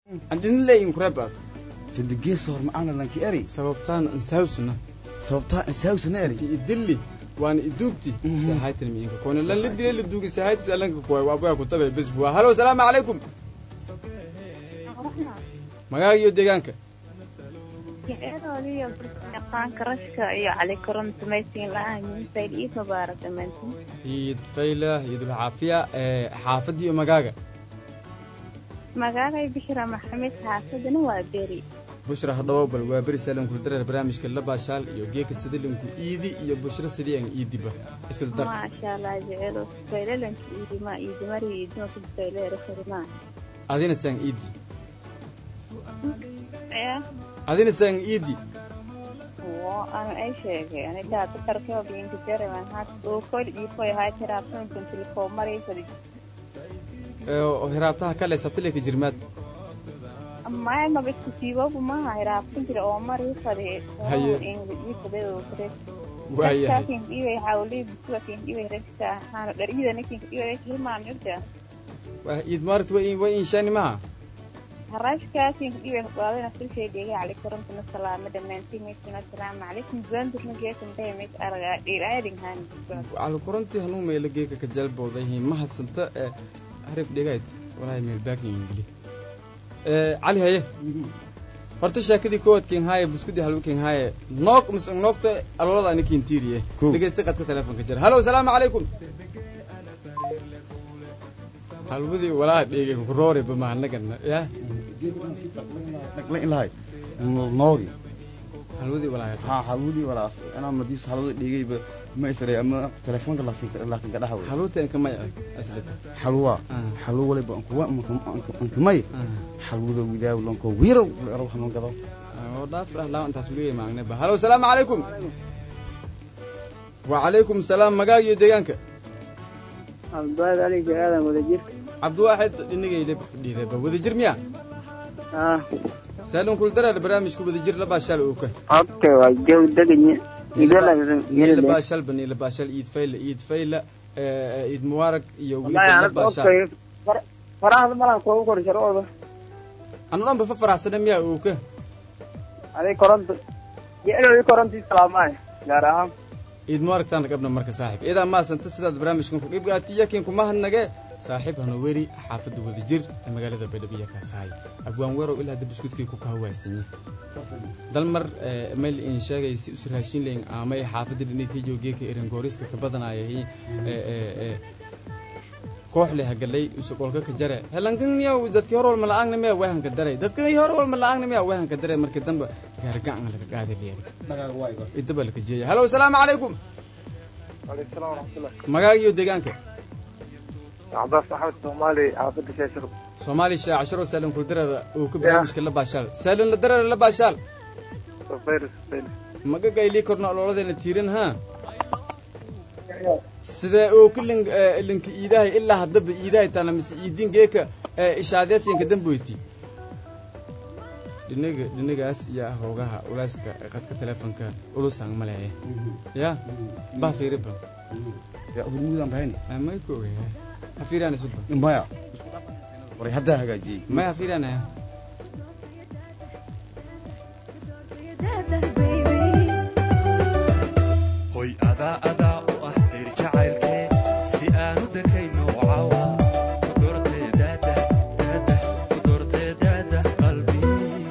aan dhinilay kurebaad sidigees hor macana lanki eri sababtaan insawsna sababtaa insaawsana eri idilli waana iduugti sahaytan miinka koona lan la dilay la duugi sahaytis alanka kuway waabaya kutabe bes buwa halo salaamu calaykum magaaga iyo deegaanka jeceedoodiiyo yaqaanka rashka iyo cali koron samaysiin la-aan sayid iid mubaarak dhammaantiin ciid fayla ciidul caafiya xaafadii iyo magaaga magaagay bishra maxamed xaafadana waa beri bushra hadhawo bal waa beri saalanku dareer barnaamijka labaashaal iyo geeka sidilinku iidi iyo bushra sidii aan iidiba iska dar maasha allah jeceelo faylalanka iidima iidimari iidima kufayleero farimaa adina saan iidi ya adina saan iidi wo anu ay sheegay anigaa dakarkeo biinka jareman hat ukol iifoy hay tiraabsankan tilkoo maray fadi hiraabtaha kale sabtileka jirmaad maya maba isku siibobu maha hiraabsan jira oo maray fadi Haye. iifadeedokres waayahay iway hawli busugakin iway reska hano dharida nikin iway hilmaan irja waa iid maarat wa wa inshaani maha harashkaasin iway qaadana sulshay dhegay cali korantana salaama dhammaantiin meesina asalaamu calaykum gudaandurna geesan dhahameys aragaa dhiiraadinghaan cali kurantii hanuu meelo geeka ka jalbowdayihiin ma hadsanta ee harif dhigayd walaahi meel baakin ingili cali haye horta sheekadii kowaad ken haaye buskudii halwa ken haaye noog mise noogta alolada ani kintiiriye Kow. dhegeysta qadka telefonka jira halo salaamu calaykum halwadii walaa dhegey kuroore bamahanagana ya dhagla ilahay noogi halwadii walaa ha halwudii walaas inaa madiis halwada dhigayba ma isray ama telefoonka laasin laakin gadhaha wey halwatan kamay aslita xalwa Ah. xalwo waliba ankuwa ankamay xalwada widaaw lanko wirow ero hanuun gado oo dhaaf dhah laa intaas uligay maagneba halo salaamu calaykum wacalaykum salaam magaag iyo deegaanka cabdiwaad aliga aadan wadajir cabdiwaaxid dhinigayla fadhiidaba wadajir miya ah saalin kuldareer barnaamijka wadajir labaashaal uu ka okay waa jow deganye labaashaal bani labaashaal iid fayla iid fayla eh, iid mubaarak iyo weliba labaashaal farahda malan kuugu kor sharcooda anu dhanba fa faraxsana miya uu ka aday koronto jecloodii korontii salaamaay gaar ahaan iid mubaarak taan gabna marka saaxiib iyadaa maasanta sidaad barnaamijkan ku dhibgaatiya kin kuma hadnage saaxiib hanu weri xaafadda wadajir ee magaalada baydhabo iyo kaasahay abwaan weerow ilaa hadda buskudkii ku kahawaasanyi dalmar eh, mayl in sheegay si us raashin leyn aamay xaafadda dhinigkii joogeeka erengooriska ka badanayay koox leh hagalay usuqolka ka jare helankan miya dadkii hor walma la-aangna miya wehanka daray dadkii hor walma la-aangna miya wehanka daray markii dambe gaargacan laga qaaday leeri idaba laka jeeya halo salaamu calaykum aleykum salaam waraxmatullah magaaga iyo deegaanka cabbaas axmed soomaali xaafadda sheeshir soomaali shee casharo saalin kul dareera uu ka barnaamijka la baashaal saalin la dareera la baashaal safayris safayris magaga ilii korna ololadeena tiirin ha sidee uu ka lin linka iidahay ilaa haddaba iidahay tana mise iidin geeka ishaadeesinka damboyti dhiniga dhinigaas yaa hoogaha ulaaska qadka telefonka ulusang maleeye ya bah fiiriba hurmudan bahayni may ku ogaya ha fiiriyaan isuba maya waray haddaa hagaajiyey may ha fiiriyaanaya hoy adaa adaa u ah reer jacaylkee si aanu dekayno cawa ku doortee daada daada ku doortee daada qalbi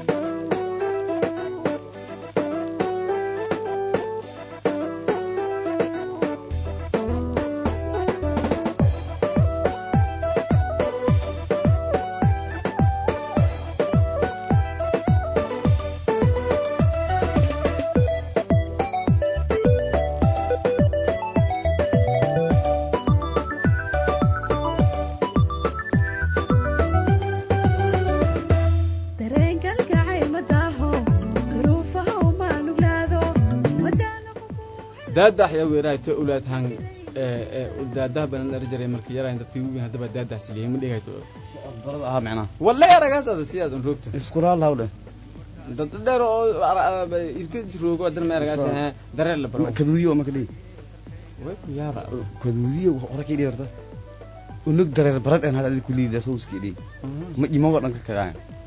daadax yaa weeraayto ulaad hang daadaha banan dhar jiray markii yarayn dadkii ugu haddaba daadax siliyay ma dhigayto barada ahaa micnaha wallahi aragaas ada sidaad un roogto iskulaal hawdhe dad dheer oo irka roogo adan ma aragaas ahaa dareer la baro kaduudiyo maka dhihi way ku yaaba kaduudiyo hore kii dhihi horta unug dareer barad en hada adi kuliida sowskii dhihi ma imago dhanka kagaan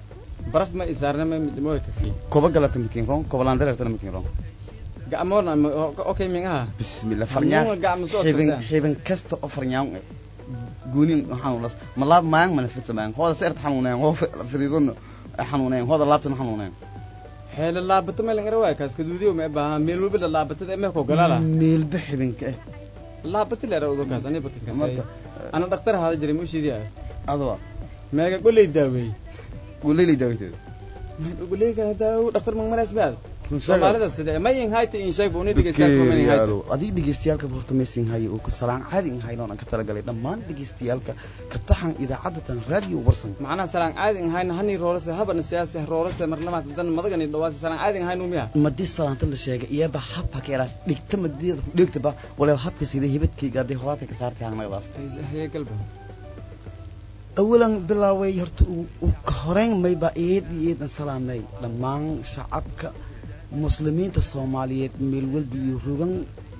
baraf ma isaarna ma ma kafki koba galata makin ron kobalandareertana makin ron gacmoona ma okay mingaha bismillah Farnyaan farnyaan waa gacmo soo xibin tirsan. xibin kasta oo farnyaan eh guunin xanuunas malaab maang mana fidsamaan hooda seert xanuuneen hoo fidiidona xanuuneen hooda laabtana xanuuneen xeela laabata ma langara waay kaas kaduudiyo ma baaha meel walba la laabatada mee ko galala meelba xibinka eh laabata leera udo kaas ani bakan kasay Marka, ana dhaktar hada jiray ma ushidi ah adwa meega goley daaweey guleylay daawiteeda goley kana daawo dhaktar magmaraas baad Run sheega. soomaalida sida ma in hayta in sheeg buu ni dhegeystayaal kuma in hayta adii dhegeystayaalka horta maysin haye uu ka salaan caadi in haynoon aan ka talagalay dhammaan dhegeystayaalka ka taxan idaacadatan raadiyo warsan macnaha salaan caadi in hayna hani roolase habana siyaasi roolase marlamaad dan madagani dhawaasi salaan caadi in haynu miya madii salaanta la sheegay iyaba habka keeraas dhigta madiyada ku dhigtaba walaal habka sida hibadkayga hadday horaata ka saartay hangnagadaas haye galba awalan bilaaway horta uu uu ka horeyn mayba eed iyo eedan salaamay dhammaan shacabka muslimiinta soomaaliyeed meel walba iyo rogan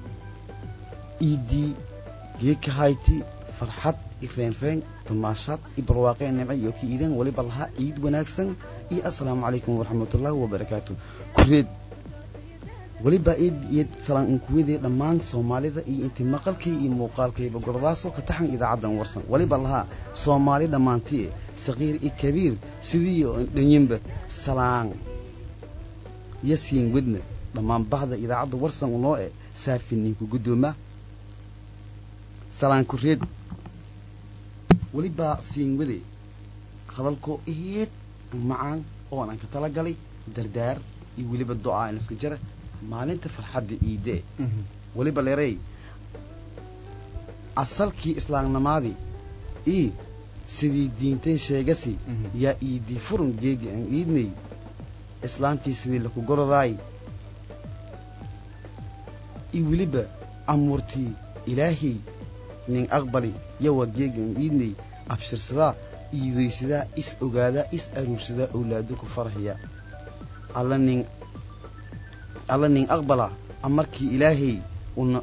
iidii geeka hayti farxad iyo reenreen damaashaad iyo barwaaqeen nimco iyo ka iideen waliba lahaa ciid wanaagsan iyo assalaamu calaykum waraxmatullaahi wabarakaatu kureed weliba eed iyo salaan unkuwadee dhammaan soomaalida iyo intii maqalkay iyo muuqaalkayba gordaasoo ka taxan idaacaddan warsan weliba lahaa soomaali dhammaantii saqiir iyo kabiir sidii oo dhanyinba salaan iyo siin wedna dhammaan bahda idaacadda warsan unoo e saafi ninku guddooma salaan kureed welibaa siin wade hadalkoo eed macaan oon aan ka tala galay dardaar iyo weliba do-aa in iska jara maalinta farxadda iidee weliba leerey asalkii islaamnimaadii ii sidii diinteen sheegasi Mhm. yaa iidii furun geegi aan iidnay islaamkii sidii laku gorodaay ii weliba amuurtii ilaahay nin aqbali yawa geegi aan iidnay abshirsadaa iidaysadaa is ogaadaa is aruursadaa owlaado ku farxiya alla nin alla nin aqbala amarkii ilaahay una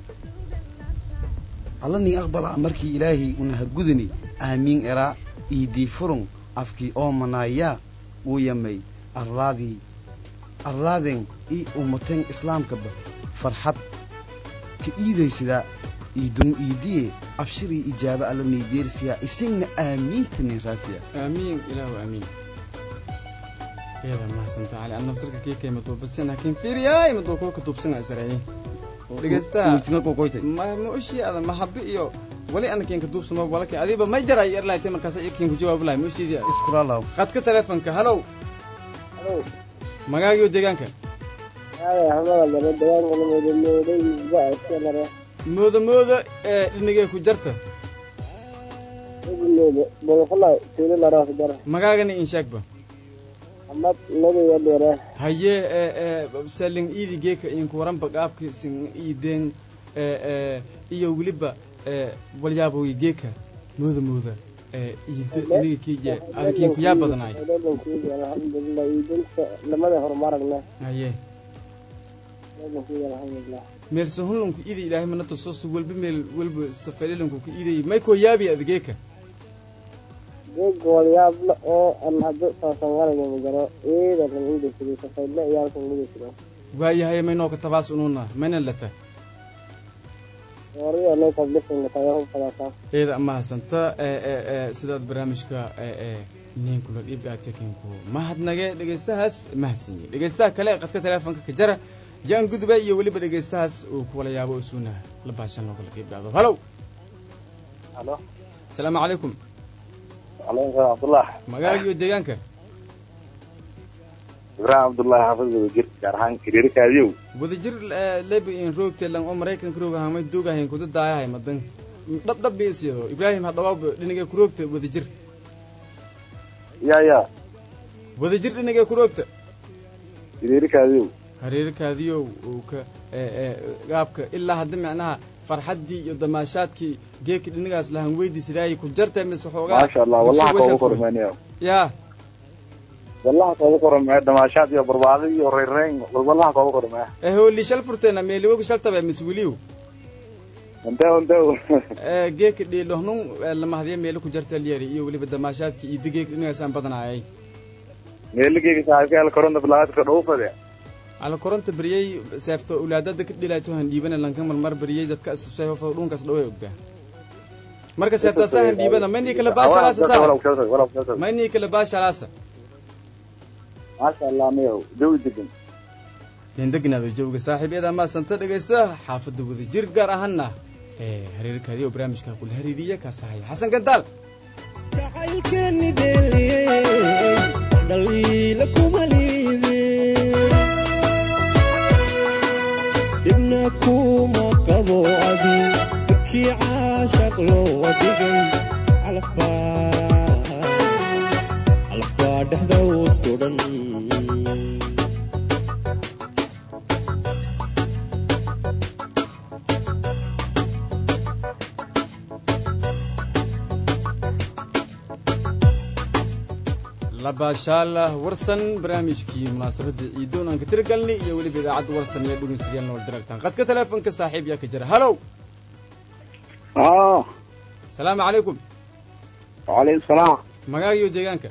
alla nin aqbala amarkii ilaahay una hagudani aamiin eraa iidii furun afkii oo manaayaa uu yamay arlaadii arlaaden ii ummateen islaamkaba farxad ka iidaysadaa iidun iidiye abshirii ijaaba alla niydeersiyaa isagna aamiinta nin raasiya aamiin ilaahu aamiin iyada mahadsantaa cali an naftarka kii kay maduubasan laakiin fiiriyaay maduu kuwa ka duubsana israa'iil dhegeystaha Wejina kokoytay ma ma ushii ada mahabi iyo wali ana kiinka duubsamo walaki adiba may jaray erlaayte markaas iyo kiinku jawaabu lahay ma ushiidi iskulaalaw qadka telefonka halow Halo. magaagiyo deegaanka Haya, hamada lama deegaanka la moodamooday baa iska lare. mooda mooda ee dhinigee ku jarta Idilooda, bolofalay, tuulo laraas dara. magaagana in sheegba Amad nabiga dheere. haye ee ee salin iidi geeka inku waranba qaabki sin iideen ee ee iyo weliba ee walyaabogi geeka mooda mooda ee iinta iniga kiije adakiin kuyaa badanaay Dhadhankiisa, alxamdulillah, iidinta lamada horumaragna. haye Dhadhankiisa, alxamdulillah. meel sahunlunku iidi ilaahay mana tusosu walba meel walba safalilunku ka iidayay may koo yaabi ada geeka Geedka walyaabla oo aan hadda saasangarayga ma jiro. Eeda lan iidaysaday, safaydla iyaalkan iidaysaday. waayahay may nooka tabaas ununa mayna lata Wariya loo tablisin tayo fadasa. eeda mahadsanta ee ee ee sidaad barnaamijka ee ee ninkula dhiibgaagta kinku mahadnage dhegeystahaas mahadsanyi dhegeystaha kale ee qadka teleefonka ka jara yaan gudba iyo weliba dhegeystahaas uu kuwala yaabo isuuna la baashan loogala dhiibgaado halow halo asalaamu calaykum calaykum salaam cabdullah magaaga iyo deegaanka ibraahim cabdullahi xaafid wadajir gaar ahaan kiriirikaadiyow wadajir lebi in roogte lang oo maraykanka roog ahamay doogahayn kuda daayahay madan dhab dhab biisiyo ibraahim hadhawaab dhinigee ku roogta wadajir ya ya wadajir dhinigee ku roogta kiriirikaadiyow hareerkaadiyow uu ka ee ee gaabka ilaa hadda micnaha farxaddii iyo damaashaadkii geeki dhinigaas lahan weydiis ilaahay ku jartay mise xoogaa maasha allah wallaha kooga kormeeniyo yaa wallaha kooga kormee damaashaad iyo barbaadi iyo reyrreyn wallaha kooga kormee ee hooli shal furteena meeliwogu shal tabe mise weliw intew intew ee geeki dhiilohnun lamahadiya meeli ku jarta lyeri iyo weliba damaashaadkii iyo digeeki dhinigaasaan badanaayay meeligeyga saaxiibka ala koronta bilaadka dhowfade ala koronta beriyey seefto ulaadada ka dhilayto han dhiibana lanka marmar beriyey dadka istusay hofada dhunkas dhaway ogdaa marka seeftaasa han dhiibana maynii kala baashalaasa saaxib maynii kala baashalaasa maasha allah miyow jawi degan dendegnaado jawga saaxiibyada maasanta dhegaysta xaafadda wada jir gaar ahaana ee hareerkaadii oo barnaamijka kula hariiriya kaasahaya xasan gandaal jacaylkeeni dheeliyey dhaliila kuma liidin dhibna kuma qabo adi sikii caashaq loo dhigay calafbaa calafbaa dhexda u sudan labaashaala warsan barnaamijkii munaasabadda ciidoon aan ka tiragalnay iyo weliba idaacadda warsan iyo dhegeystayaal nool diragtaan qadka teleefonka saaxiib yaa ka jira halow ah salaamu calaykum wacalaykum salaam magaaga iyo deegaanka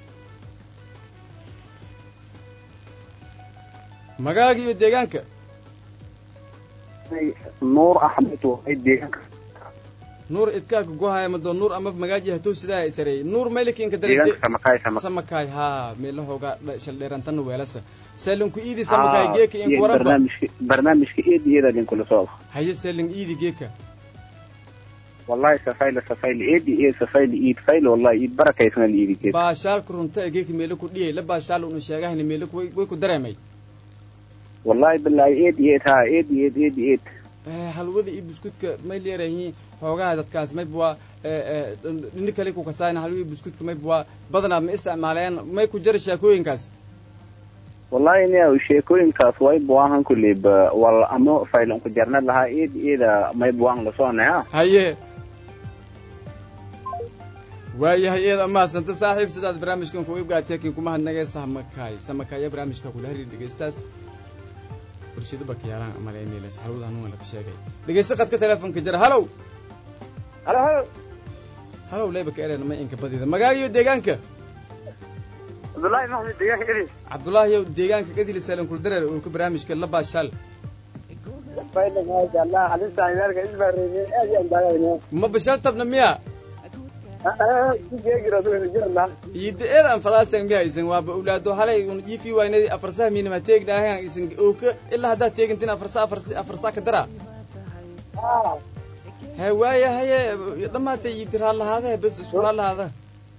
magaaga iyo deegaanka nuur axmed waay deegaanka nuur idkaaka gohaya mado nuur ama magaaji hatuu sidaa isareey nuur maylikinka deegaanka samakaay samakaay samakaay haa meelahooga shaldheerantana weelasa seelinku iidi samakaay geeka in waranba barnaamijka barnaamijka eed iyada linkula socda haye seelin iidi geeka wallahi safayla safayla eedi eed safayla iid fayla wallahi iid barakaysna liidi geed baashaalka runta ee geeka meelo ku dhiyay la baashaal unu sheegahayna meelo ku- way way ku dareemay wallahi billahi eed eed haa eed eed eed eed Eh, halwada iyo buskudka may leerayihiin xoogaha dadkaas mayb waa dhini kale ku kasaayna halwada iyo buskudka mayb waa badanaa ma isticmaaleen may ku jara sheekooyinkaas wallahi nia sheekooyinkaas way buahan kuleyba wal ama faylan ku jarna lahaa eed eeda may buang lasonaya haye waayahay eed amaasanta saaxiib sidaad barnaamijkan ku ibgaateekin kuma hadnagee samakaay samakaaya barnaamijka kula hariir dhegeystaas bulshada bakayaalaan amale emails halwada hanuunga laga sheegay dhegeysta qadka teleefonka jira halow halo halo halow leyba ka ereen ma inka badida magaaga iyo deegaanka cabdullaahi maxmed deegaanka eri cabdullaahi yow deegaanka kadili saalan kuldareer oo ka barnaamijka la baashaal fayda maasha allah halista meelka isbaareeyay aad iyo andaagayno ma bashaal tabna miya kugeegirajirna yidda eed aan fadaasan miya isan waaba owlaado halay un iifi waynay afarsaha miinama teegdhaahan isan ooka ilaa haddaad teegantin afarsa afarsa afarsa ka dara he waaya haye dhammaatay yiddi raallahaadahe bes isku raallahaada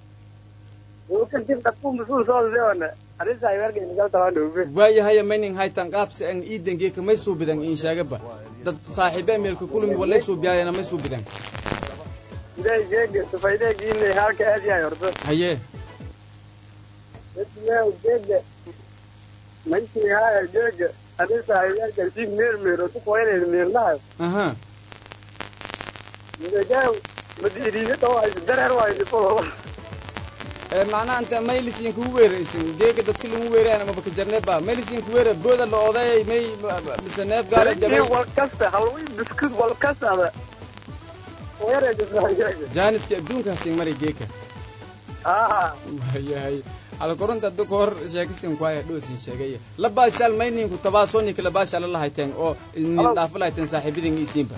kadib dadku masuul soo deona halista meelka inagaltawaandhoobe waaya haya maynin haytan qaabsi an iidangeeka may suubidan in sheegaba dad saaxiibe meelka kulumi walay suubiyaayana may suubidan ilaahay geega sufaydeegiinay halka aad yahay horta haye dadkiyaa geega maykii haya geega halista meelka si meer meer oo tukoynay meernaha aha midagaaw madiiriiga dhawaysa dareer waayo dhifo ee macnaha inta maylisin kugu weeraysin geeka dadka lagu weerayana maba ka jarneeba maylisin ku weera booda la oday may mise neef gaala jabay wal kasta halwi biskud wal kastada weeraysa jaaniska adduunkaasin maray geeka ah waayahay alkoronta hadda ka hor sheekisin kuhaya dhoosin sheegay la baashaal mayninku tabaasooninka la baashaala la hayteen oo nin dhaafo la hayteen saaxiibadin isiinba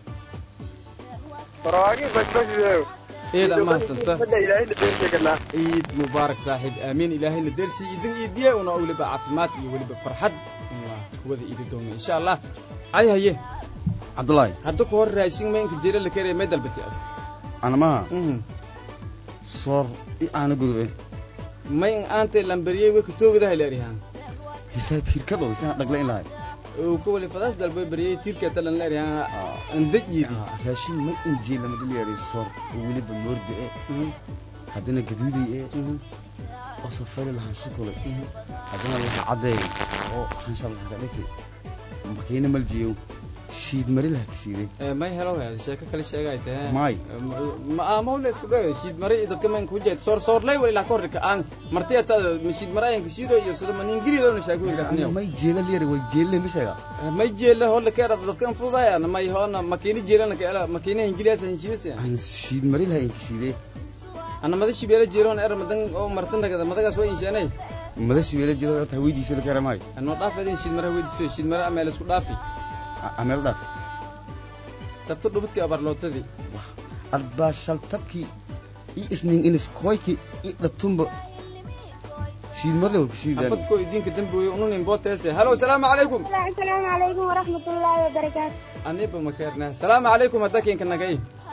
faraagi bashbashideeyo eed amahadsanta Badda ilaahay dhabeerteeganaa ciid mubaarak saaxiib aamiin ilaahayna dersi idin iidiye una weliba caafimaad iyo weliba farxad waa kuwada iidi doona insha allah cali haye cabdullaahi hadda ka hor raashin maynka jira la keraya may dalbati ad anamaha Mhm. soor i aana gurube may in aantay lambariyey way katoogadaha leerihaan hisaab hirka dhow isana dhagla in lahay oo ka wali fadaas dalbay bariyey tiirka talan leerihaan andaj yidi raashin ma injii lama dhilyaray soor oo weliba moordi e haddana gaduuday e oo safari lahaan shukulay haddana laha caddeey oo xanshal lahaga dhaki makiina maljiyow shiid mari laha ka shiiday may helo he sheeko kale sheegay tahe May. ma amawle isku dhawe shiid mare iyo dadka maynka hujeed soor soorlay wali ilaa ka horrika aan martiya tada ma shiid mare ayanka shiido iyo sida maningilidona sheekooyinkaasniyo may jeela liyari way jeelle ma sheega may jeela holla keera dadkan fududaya may hoona makiini jeelana kaela makiina hingiliyaasa hinshiidasa aan shiid mari laha inka shiiday ana mada shibeela jeelona era madan oo martandagada madagaas waa insheenay madashi weela jiro horta haweydiisa la kara maayo anoo dhaaf adin shid mara weydiiso shid mara ameel isku dhaafi ameel dhaaf sabto dhubadkii abarlootadii arbaa shaltabkii i isnin iniskoyki i dhatumba shiidmarle walka shiidaan xabadkoo idinka dambi weye ununin booteese halo salaamu calaykum asalaamu calaykum waraxmatullaahi wabarakaatu aniba makeernaa salaamu calaykum hadda keenka nagay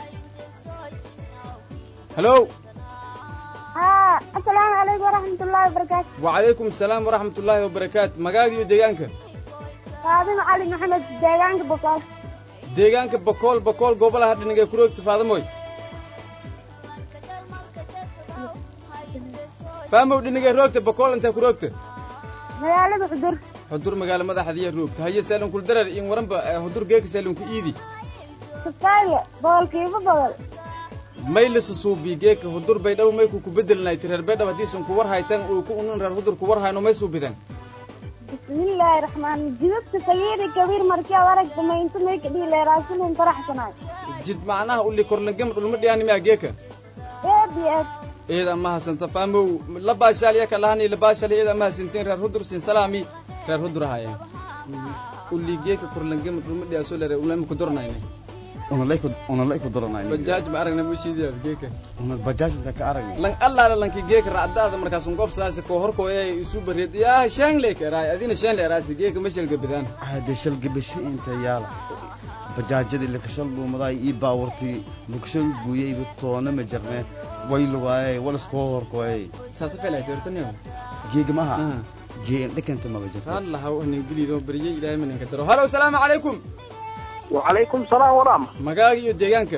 halo haa asalaamu calaykum waraxmatullaahi wabarakaatu wacalaykum asalaam waraxmat ullaahi wabarakaatu magaaga iyo deegaanka faadimo cali maxamed deegaanka boqol deegaanka bakool bakool gobolaha dhinigee kuroogta faadamoy faamow dhinigee roogta bakool intee kuroogta magaalada xudur xudur magaalo madaxdiiya roogta haye saalunkul darar in waranba eh, xudur geeka saalunku iidi safaaye boqolkiiba boqol may la susuubi geeka hudur baydhabo may ku kubedelnayt reer baydhabo haddiisan ku war haytan uu ku unun reer hudur ku war hayno may suubidan bismillaahi raxmaan jidadka sagiiri kabiir markii ad aragta maynta may ka dhihi leeraasulin faraxsanaay jid macnaha uli korlangam dhulma dhiyaanimiya geeka eed iyo eed eeda ma hasanta faamow la baashaal yaka lahani la baashal eeda ma hasantiin reer hudur sin salaami reer hudur ahayeen uli geeka korlangam dhulma dhiyaaso lere ulama ku dornayne unalay unalay ku daranay bajaaj ma aragna mushiidiya geeka una bajaaj inta ka aragay lan allaala lanki geeka racdaada markaas un gobsadaasi koo horkooyay isu bareed yaa shaangle karaay adina shaanle araasi geeka mashalga bidaan hade shalgabasho inta yaala bajaajadii lakashal dhuumaday ii baawartii lakashal guuyeyba toona ma jarne way lugaayay walaskoo horkooyay saasa felay doortaniyo geega maha geen dhakanta maba jirto allah nin bilido bariyay ilaahay maninka daro halo salaamu calaykum wacalaykum salaam waraxma magaaga iyo deegaanka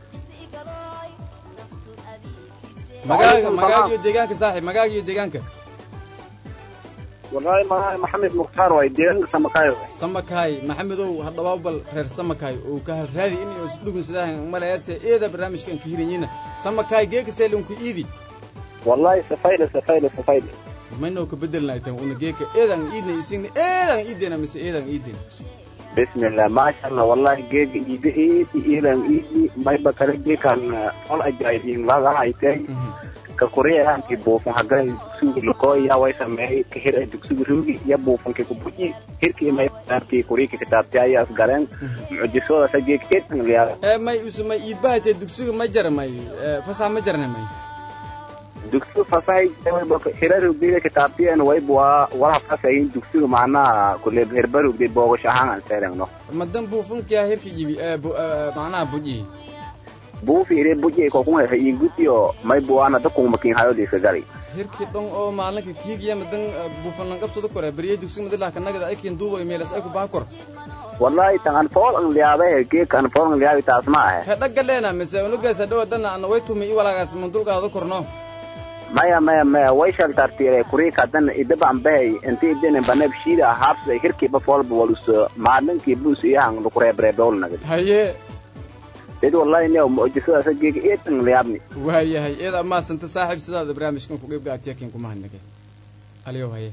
magaaga magaaga iyo deegaanka saaxib magaaga iyo deegaanka wallahi magaca maxamed mukhtaar waay deegaanka samakaayo samakaay maxamedow hadhawaab bal reer samakaay oo ka halraadi in is dhugun sidaahan malayaase eeda barnaamijkan ka hiranyina samakaay geeka seelunku iidi wallahi safayle safayle safayle mayno ka bedelnaytan una geeka eedan iidna isigna eedan iidena mise eedan iiden bismillah maasha allah wallahi geega iida iidi iilan iidi mayba kale geekan ol ajaayibin lagahaytay ka koreyaanki buufan haga dugsigu lakooya way sameeyey ka hir ay dugsigu ruugi iyo buufanki kubuji hirkii may taabtii kuriiki kitaabti ayaas galeen mucjisooda sa geeg eedan liyaa ee may usu may iidbahaytee dugsiga ma jara may ee, fasax ma jarna may dugsigu fasahay hira ruugdida kitaabtiyan wayb waa wala fasayin dugsigu macnaha kule hirba ruugday boogash ahaan aan seerengno madan buufunkia hirka yibi ee, bu- ee, macnaha buji buufi ire buji kokuma ingutiyo may buana dakumakin hayodiisa gali hirki dhon oo maalinka kiigiya madan ee, buufan langabsada kore beriye dugsiga madilah kanagada aykin duuba meelas ay ku baakor wallahi tan an fool an liyaabe geek an fool an liyaabi taas ma ahe hedhaga leena mise unugaas hadhow dana ana way tumi i walaagaas mandulgaado korno maya maya maya way shaltartire kuriika haddana idaban bahay inti idene banab shiida habsa hirkiiba foolba waluso maalinkii bus iyahan lukureebreebewlnagad haye dad wallahi ne mucjisadaasa geega eedan liyaabni waayahay eeda maasanta saaxiib sidaada barnaamijkan ku qeybga atiyakin kuma hadnagay aliyow haye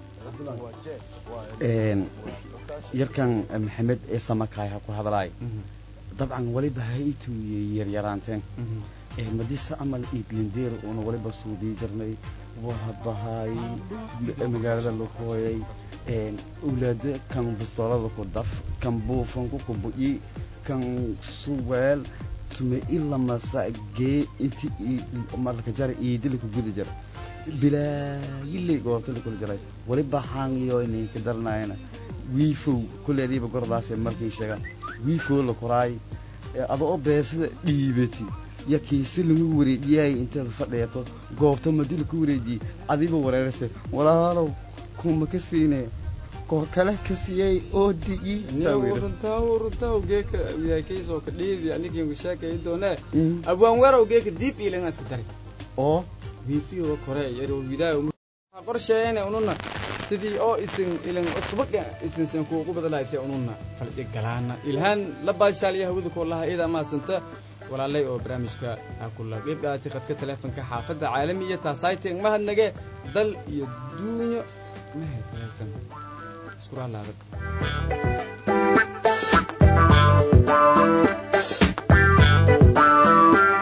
een yarkan maxamed ee samakaay ha ku hadlaay dabcan waliba haytu yaryaraanteen ee madisa amal iidlindeer uuna waliba suudii jirnay wahabahay magaalada lakooyay een owlaado kan bistoolada ku daf kan buufanku ku bu'i kan suweel tume ilamasa gee inti marka jara iidili ku guda jira bilaayiley goorta la kula jiray waliba haangiyo ininka daranayana wiifow kuleediiba gordaase markii sheegaan wiifow la koraay adoo beesada dhiibati ya kiise lagu wareejiyay inteeda fadheeto goobta madi laku wareejiyey adiba wareerase walaalow kuma ka siine koo kale ka siiyey oo di'i runtahu runtahu geeka wiyaakaysoo ka dhiidi anigiinku sheekay doonee abwaan werow geeka diib iilan iska dari oo wiifiyo kore yaro widaa qorsheeyene ununa sidii oo isin ilan subaga isinsan kuugu badalaaytay ununa faldhi galaana ilhaan la baashaalya hawada koolaha iyada maasanta walaalay oo barnaamijka aa kula qeyb qaatay khadka taleefonka xaafadda caalamiya taasayteen mahadnage dal iyo duunyo mahadkaystan isku raalaada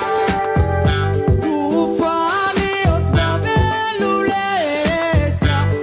Tufani otabeluleeta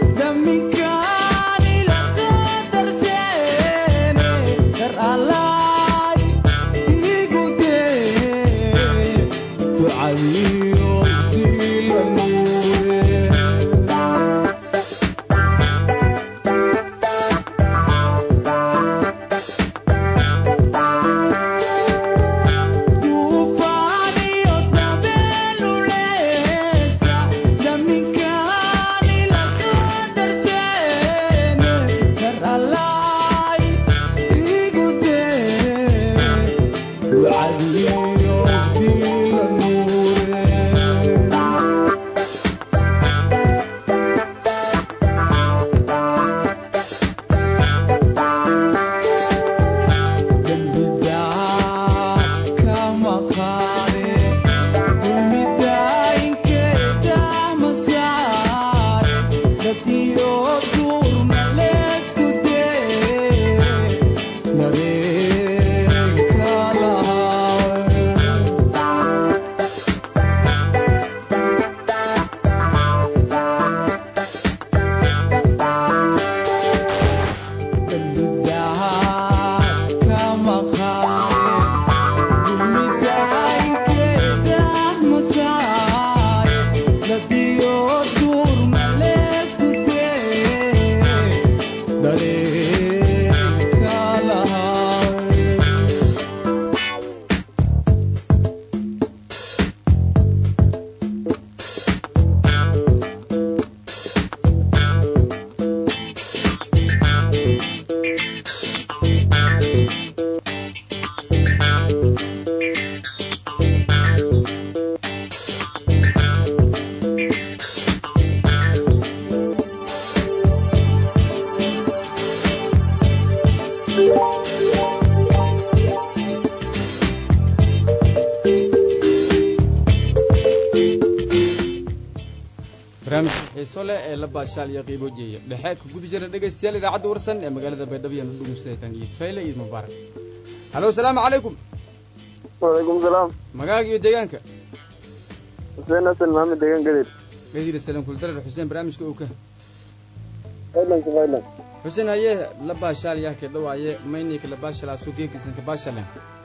barnaamijka xiiso leh ee la baashaal iyo qiibo jeeya dhexe ka guda jira dhegaystayaal idaacadda warsan ee magaalada baydhabo iyo nudhugustaytan iid fayle iid mubaarak halo asalaamu calaykum wacalaykum salaam magaaga iyo deegaanka xuseen hasan maxamed deegaan gadir gadiir salam kuldarar xuseen barnaamijka uu ka faylanka faylan xuseen haye la baashaal yaa ka dhawaaye maynayka la baashalaasu geegisan ka baashalen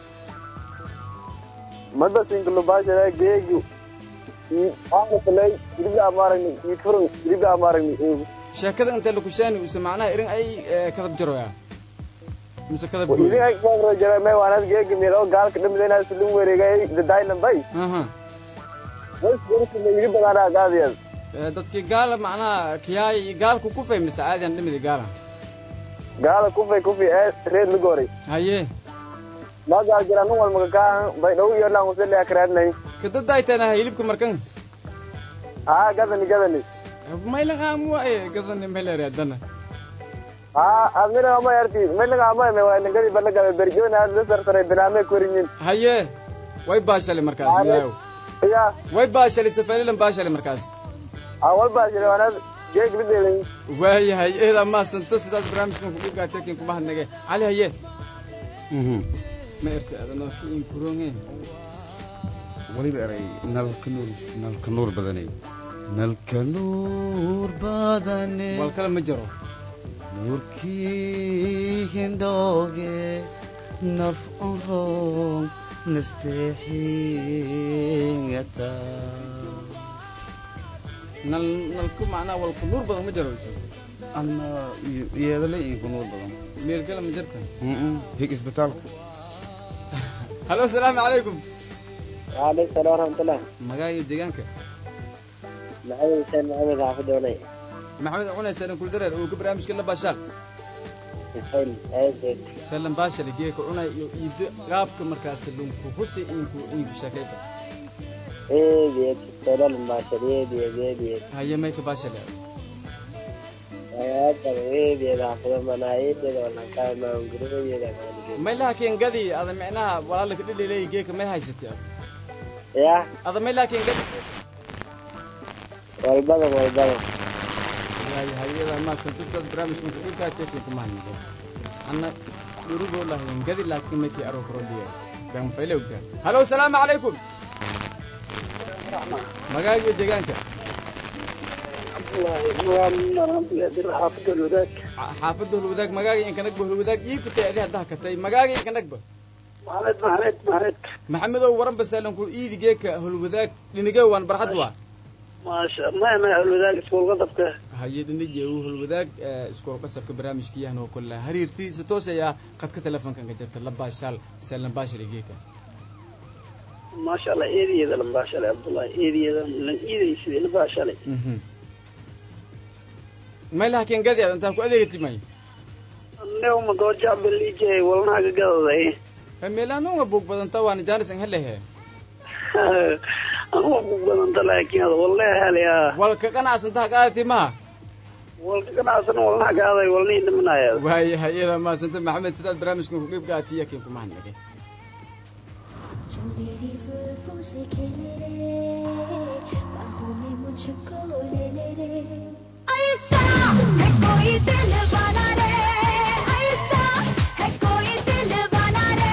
madasinka lubaashada geegu aangalay hilibla amaaragni iifurun hilibla amaaragni sheekada inta lakushaani use macnaha irin ay eh, kadab jaroya mise kadab gooy idin ay kuwagro jara may waanad geegi miro gaalka dhamidayna silin wareegay dadaylan bay aha wasgurusina igi badaanaa gaadiyad Eh, dadkii gaala macnaha kiyaay gaalku ku fay mise caadiyan dhimidi gaala gaala kufay kufi ee reed lugooray haye ma gaal jira nin walmaga kaan bay dhow iyo dhan usele akraadnay kadadaay tanaha hilibka markan haa gadani gadani maylan aamuwa e gadani mayleere haddana haa admina ama yarti maylaga ama me waa ningadi balagada berjoona la sarsaray binaame korinyin haye way baashali markaas ilaahow ya way baashali safalilan baashali markaas aa walbaa jira waanad geeg lideelay waayahay eedaa maasanta sidaas barnaamijkan kugu gaatekin kuma hadnage cali haye ma irta adanada ka inkuronge weliba eray nalka nuur nalka nuur badanay nalka nuur badane wal kale ma jiro nuurkii hindooge naf onroon nasteexingata nal nalku macnaha walku nuur badan ma jiro ana yeedale inku nuur badan meel kale ma jirta hig isbitaalka halo asalaamu calaykum waaleykum salaam waraxmatullah magaaga iyo deegaanka maxamed xuseen maxamed xaafid oonay maxamed cunay salan kuldareer uu ka barnaamijka la baashaal xuseen aaded salan baashali geeka cunay iyo iido qaabka markaas lunku husi inku inku sheekayba eedeed solal maashad eedeed eedeed haye may ka baashali ayaatan eedeed xaafida manaa eedeed walankaa maangurooyeeda may laha keen gadi ada micnaha walaalaka dhililay geeka may haysatay ad ya ada may laha keen gadi walbada walbada waayahay iyadaa maasanta sidaas barnaamijkan kugu gaatekin kuma hadnage anna dhurugoo lahayn gadi laakiin maykii aroo koroliya baan fayle ogtaa halo asalaamu calaykum magaaga iyo deegaanka xaafida wadaag Xa- xaafadda holwadaag magaaga inkanagba holwadaag ii fitay adi haddaha katay magaaga inkanagba maxamed maxamed maxamed maxamedow waran basaalan kul iidi geeka holwadaag dhinigee waan barxad waa maasha ma ma wadaag iskuulka dabka haye dhinige uu holwadaag eh, iskool qasabka barnaamijka yahan oo kale hariirtiisa toosaya qadka telefonkan ka jirta la baashaal saalan baashali geeka maasha allah eedayeeda lambaashalay cabdullahi eedayeeda lan iidaysidii lambaashalay Mhm. may laha keen gadi ad intaa ku adeegati may neuma doojabaliijay walnaaga gadaday meelaanunga buug badanta waana jaanis an helehe anuma ku badanta laakiin ada walle helaya walka qanacsantaha qaadati maha walka ganacsan walnaha gaaday walnii dhimanaya waayahay iyadaa maasanta maxamed sidaad barnaamijkan ku qeyb qaatiya keen kuma hadnage जो मेरी जुल्फों से खेले रे बाहों में मुझको ले ले रे ऐसा है कोई दिल वाला रे ऐसा है कोई दिल वाला रे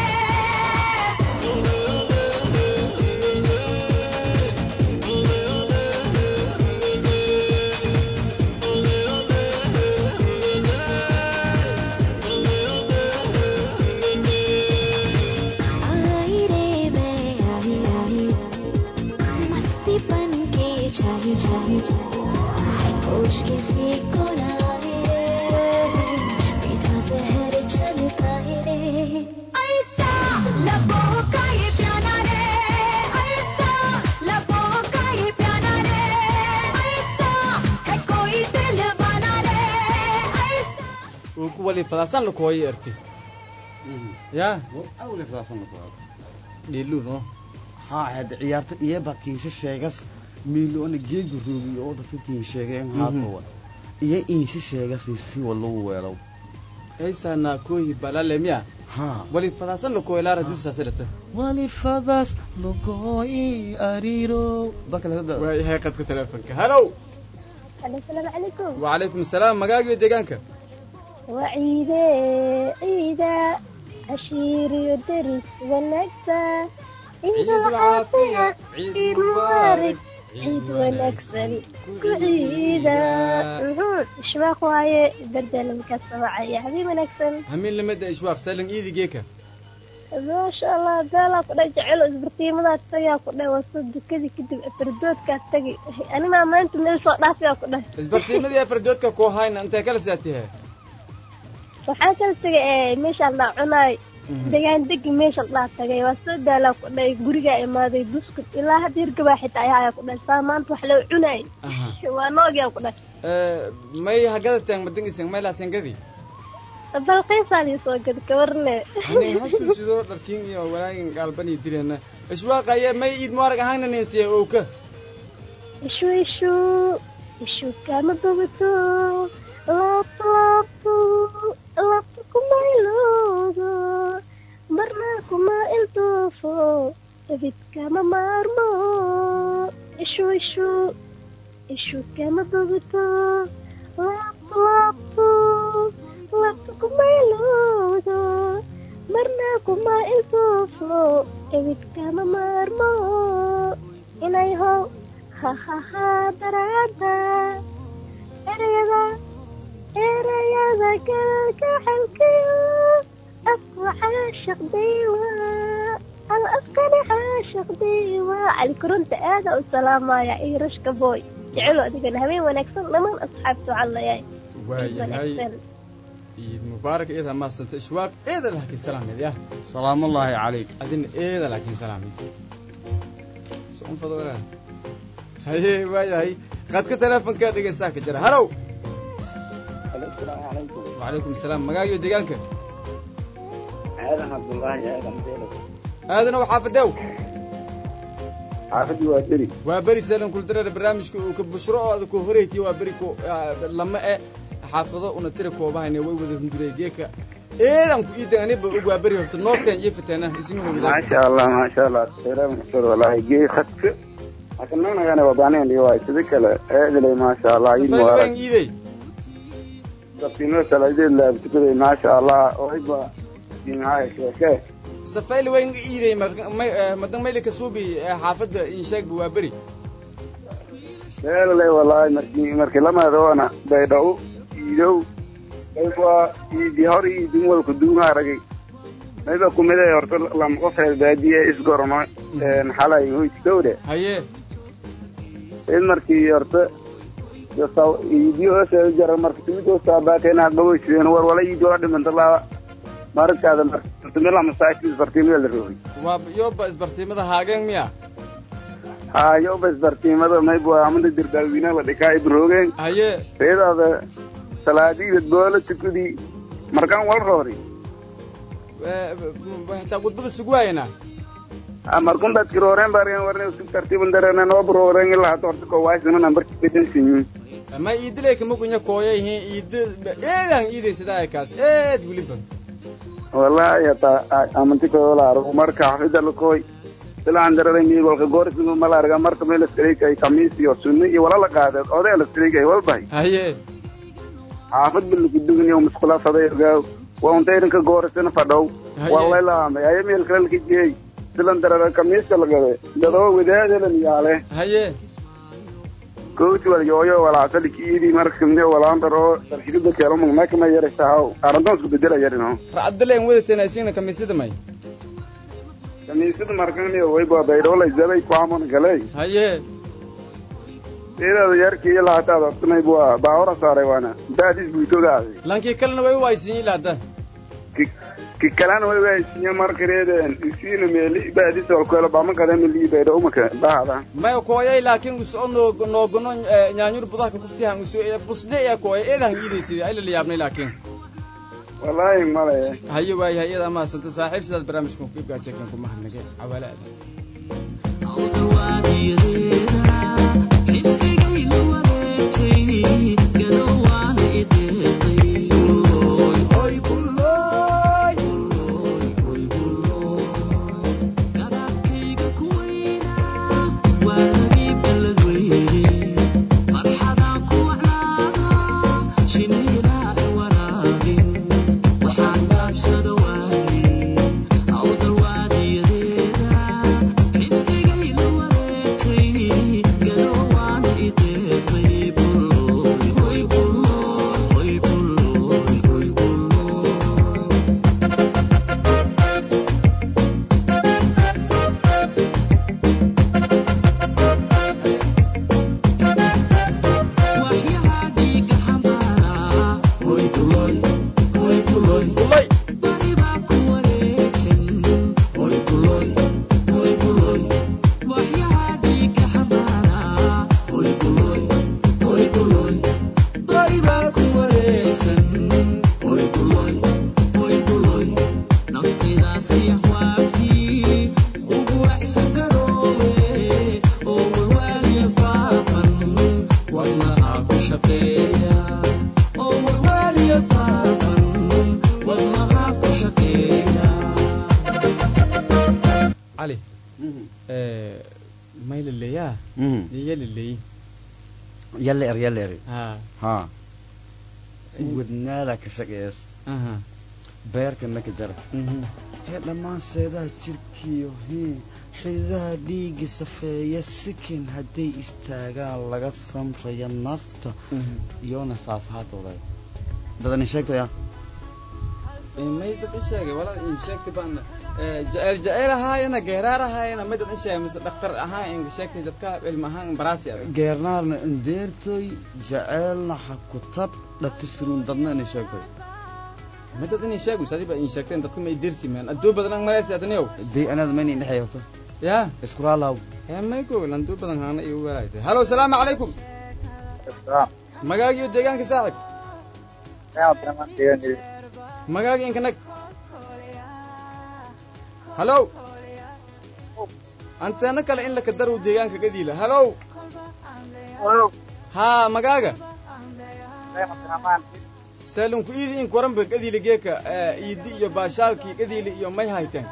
आई रे मैं आई आई मस्ती बन के छाई छाई होश किसी को ना आए रे मीठा जहर छलकाए रे ऐसा लबों का ये प्याला रे ऐसा लबों का ये प्याला रे ऐसा है कोई दिल वाला रे ऐसा uu ku wali fadaasan lakooyo erti ya awle saasana ku aad dhiilu no haa hadda ciyaarta iyaba kiisha sheegas miiloona geegu roogiy oo dadka kiin sheegeen haatowa iyo iisha sheegasi si walagu weelow eysana kooyi balale miya haa wali fadaasan lakooyo laara dusaasirata walifadas lugoi ariro bakale waayahay qadka telefonka halow Alo, asalaamu calaykum wacalaykum asalaam magaagiyo deegaanka waa ciide ciida cashiiriyo deris wanaagsa ciida caafiya ciid mubaarak ciid wanaagsan ku ciida Mhm, ishbaaq waaye dardalamkaas wacaya habeen wanaagsan hamiin lamada ishwaaq salan iidi geeka maasha allah beelaa ku dhay jecelo isbartiimadaas tagaa ku dhay waa soo dukadii kadib fardoodkaas tagi animaa maanta meel soo dhaafiyaa ku dhay isbartiimadii afardoodka koo hayna intee kala saatihe waxaa kala tegay ee meeshaan dhaa cunaay degaan degi meeshaan dhaa tagay waa soo daalaa ku dhay gurigaa imaaday buskud ilaa hadda hirgabaa xitaa ayaa ayaa ku dhay saa maanta wax loo cunaay waa noogiyaa ku dhay may hagada teeng madangisan may laasengadi balqiisaa lii soo gadi kawarne anin hasuusido dharkiin iyo walaagin gaalbani direena ishwaaqaye may iid muarag ahaana ninsiya owka ishu ishu ishu kama bogato laabto laabto laabto kuma iloodo marna kuma ildoofo ebid kama maarmo ishu ishu ishu kama bogato laabto laabto laabto kuma iloodo marna kuma ildoofo ebid kama maarmo inay how hahaha daraada erayada erayada kalgaxalkayo afku caashaq diiwa al afkani caashaq diiwa cali koronta aada u salaamaya iyo rashka boy jecelo adigana habeen wanaagsan dhammaan asxaabta waxaan leeyahay waayahay iid mubaarak eeda maasanta ishwaaq eeda laakiin salaameed yah salaamullaahi calayk adina eeda laakiin salaameed socon fadora haye waayahay qaadka teleefonka dhegeystaha ka jira halow wacalaykum asalaam magaagiyo deegaanka aadan cabdullaahi aadan beelo aadanow xaafadew xaafadii waa deri waa beri salan kuldareer barnaamijka uu ka bushro oo ada ku horeytiy waa beri ku lama e xaafado una tira koobahayne way wada hunduray geeka eedan ku iidan aniba og waa beri horta noobteen iyo fiteena ismina wadaag maasha allah maasha allah khayra maxsur wallahi gee khadka akananagana wabaneen iyo waa sida kale eedley maasha allah iid safayl mubarak baan iiday sabtino salaadeed laabtukaday maasha allah oyba jimcaha sheeke safayl wayn iiday madan mayli kasuubi xaafadda insheegba waa beri eedley wallahi marki marki lamadoona baydhau iidow ayba iidi hor iidin walka duunga aragay mayba kumide horta lama qof reer baadiye isgorno xalay hoytkowde haye in markii horta iidiyo hoose jara marka timidoo saabaakena gaboyseen war wala iidi waa dhimanta laa markaada martumila masaajid isbartiimada la roogay waa yoba isbartiimada haageen miya ha yoba isbartiimada mayba amada dirdaawina la dhikaa ibroogeen haye reedaada salaadiida goola tukudii markaan wal roori xitaa gudbada sugwaayana markun dadki rooreen bareen warne su tartiiban dareena noo rooreen ilaa hata horta koowaasina nambarki bedelsiyin ma iidilay kama gunya kooyayihin iid eedan iiday sidaa kaas eed weliba wallahi hata amanti koolaaro marka xafida lakooy silaan darare miigolka goorisnu mala arga marka meel iskaleykay kamiis iyo sunni iyo wala la qaadeed odee la iskaleykay walbahay haye xaafad ba lagu dugniyo musqula faday ogaaw waa unta idinka goorisina fadhow wallay laamay ayo meel kale laka jeey silan darare kamiiska lagade dadoo wadaadelan yaale haye coach wal yooyo walaasali kiidi marka kamide walaandar oo darshigida keelo magmeekama yaraysahaw arrintan isku bedela yarino racaddaleen wadateen isina kamiisada may kamiisada markaniyo wayba baydhoolay zabay kuamon galey haye sidaada yarkii ilaa hataad hortanayb waa baawara saaray waana baadis buutogaaday lankii kalena way u aysiin ilaa hadda ki kalena way waaysiinya markareeden isiina meeli baadis olkoelo bama kadamili baydho umaka bahada may kooyay laakiin uso noog noogono nyaanyur budahka kuftihan uso busde ee kooya eedahan iidaysida ayla la yaabnay laakiin wallaahi male haye waayahay iyada maasanta saaxiib sidaad barnaamijkan ku ibgaartekan ku mahadnage cawaale aada Farxada ku yaa mhm yaliley yalle er yalle eri ha ha wadnaada ka shaqeeyas aha beerka maka jara mhm ee dhammaan seedaha jirkiyo hii xididaha dhiigga safeeya sikin hadday istaagaan laga samraya nafta mhm iyona saas haatooday dadani sheegtaya may dad in sheegay wala in sheegtay baan jecel jecel ahaayana geeraar ahaayana may dad in sheegay mise dhakhtar ahaan in sheegtay dadka cilmi ahaan baraasi adag geernaarna indeertoy jaceelna ha ku tab dhatisruun dadna inay sheegtoy may dad in sheegay sadi ba in sheegteen dadka may dersi meen adoo badan ang malaysi adaniyow day anaad mayna indhexeeyato yaa isku raalaw ee may go landoo badan haana iyo walaaytay halo salaamu calaykum magaagiyo deegaanka saaxib magaagi inka nag halo anteena kale in laka darow deegaanka gadiila halo haa magaaga saalunku iidi in koranba gadiila geeka iidi iyo baashaalkii gadiila iyo may hayteen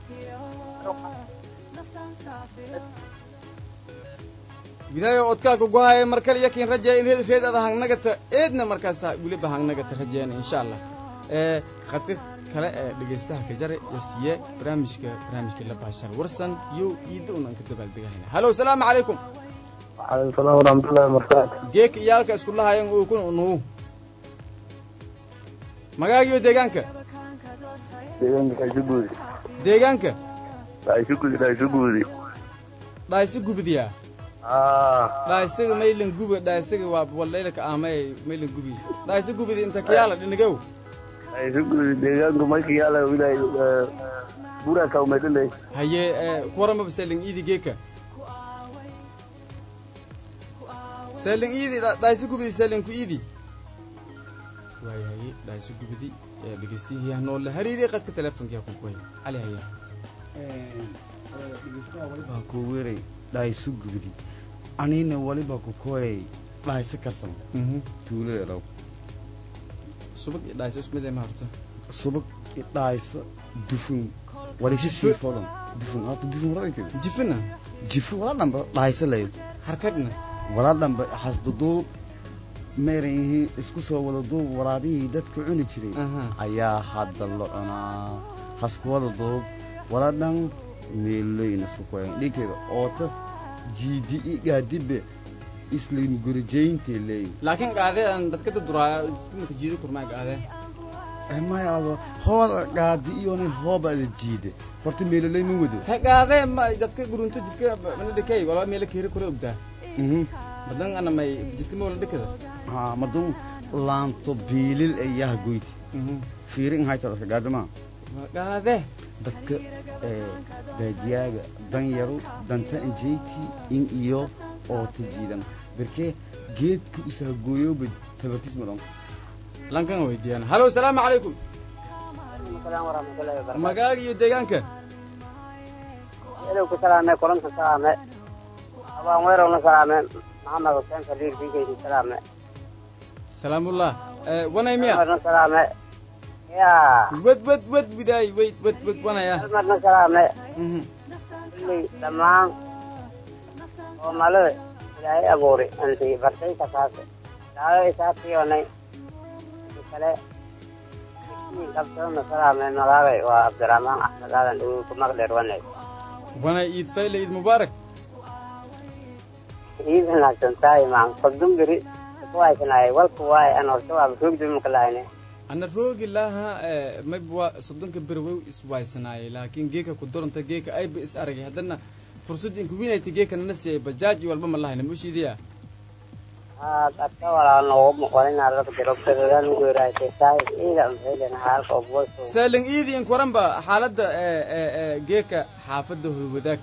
gidaayo odkaaka gohaya mar kale yakin rajeya in reed reed ada hangnagata eedna markaasa weliba hangnagata rajeena insha allah ee khadka kale ee dhegaystaha ka jare ee siiye barnaamijka barnaamijka la baashal warsan iyo iida unan ka dabaaldegahayna halo salaamu calaykum وعليكم السلام ورحمة الله وبركاته geeka iyaalka isku lahayan oo kun unuu magaagiyo deegaanka deegaanka dhaysugudi deegaanka dhaysugudi dhaysugudi dhaaysi gubdiya dhaaysiga maylan guba dhaaysiga waa walaylaka amay maylan gubi dhaaysi gubdi inta kiyaala dhinigow dhaysugudi deegaanka marka yaala wilaay buraa kaumaydhalay haye kuwaramaba selin iidi geeka selin iidi dhaaysi gubdi selin ku iidi waayahay dhaaysi gubdi dhegeystiyaha noola hariiri qadka telefonkiya ku koy cali haya dhegeystaha waliba ku weeray dhaysu gubdi anina waliba ku koyay dhayso karsan tuulada dhow subag iyo dhaayso isku mid ee ma horto subag i dhayso dufun walisha Jifu. shiifodan dufun horta dufun wararkeed jifina jifu wala dhamba dhayso layd harkagna wala dhamba hasduduub meeran yihiin isku soo wada duub waraabihii dadka cuni jiray aha ayaa hadda la cunaa haskuwada duub wala dhan meeloyna sukoyan dhinkeeda oota jiidi i gaadibe islim gurijayntii leey laakiin qaadee aan dadka daduraaya dadka marka jiidi kurmaa qaadee maya ado hooda gaadi iyona hoobada jiide horta meeloley ma wado he qaadee ma dadka gurunto jidka mana dhikay walaa meela keeri kore ogdaa Mhm. badan ana may jidka moola dhikada ha madun laanto biilil ayaha goyti fiirin hayta dadka gaadama qaadee dadka ee, baadiyaaga dan yaro danta injeyti in iyo oota jiidan berkee geedka usahagooyoba tabartiis madan lankan weydiiyaan halo salaamu calaykum السلام ورحمة الله وبركاته magaaga iyo deegaanka إلو كسلامة كورنت سلامة أبا ويرو سلامة محمد حسين كبير بيجي سلامة salaamullah wanay miya مرنا سلامة يا wed wed wed widaay weyd wed wed wanaya مرنا سلامة Mhm. اللي تمام ومالو إلهي أبوري أنت برتي كساسة لا إساتي وني كلا كابتن سلامة نلاقي وعبد الرحمن أحمد هذا اللي كمقدر وني wanay iid fayle iid mubaarak ciid wanaagsan tahay maan qodun beri kuwaysanaay walku waay aan horta waaba roogdi maka lahayne ana roogi laha mayba waa soddonka berwow iswaysanaayay laakiin geeka ku doranta geeka ayba is aragay haddana fursadda inku winayta geeka nana siiyay bajaaj iyo walba ma lahayna mushiidiya aad adka walaa noogu muqolinaa laka jiro bedogaan ugu yaraasay tahay ciida unfeelen halka oboyso saaling iidi ink waranba xaaladda geeka xaafadda holwadaag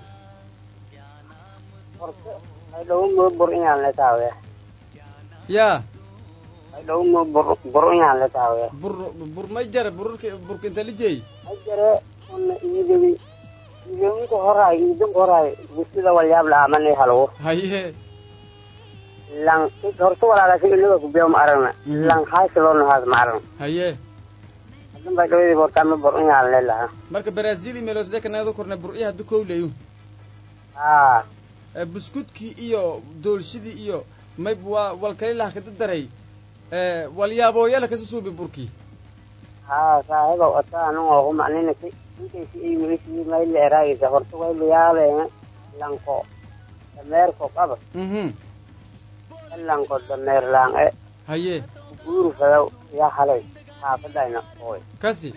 ay dhow mo bur inaan la taawe yaa ay dhow mo bur bur inaan la taawe bur bur may jara bururka burka inta lijey ay jare una iidawi iidinka horaay iidinka horaay gusida walyaab la amani halwo haye lang horta walaala si ilaga kubiyo ma aragna lang haasi loo nahaas ma aragna haye hadin bay dhawadi bortaama bur inaan le lahaa marka brazil meelosdeka nagada korne bur iyo hadda kowleyu aa Eh, buskudkii iyo doolshidii iyo mayb waa walkalilah kada daray Eh, walyaaboyala kasi suubi burkii haa saaxiiba wata anan oo kumaninaki inkaysi ay welisi mayla eraagaysa horta wayla yaabeena lanko dameerko qaba mhm lanko dameer laange haye guuru fadaw yaa halay xaafadayna ooy kasi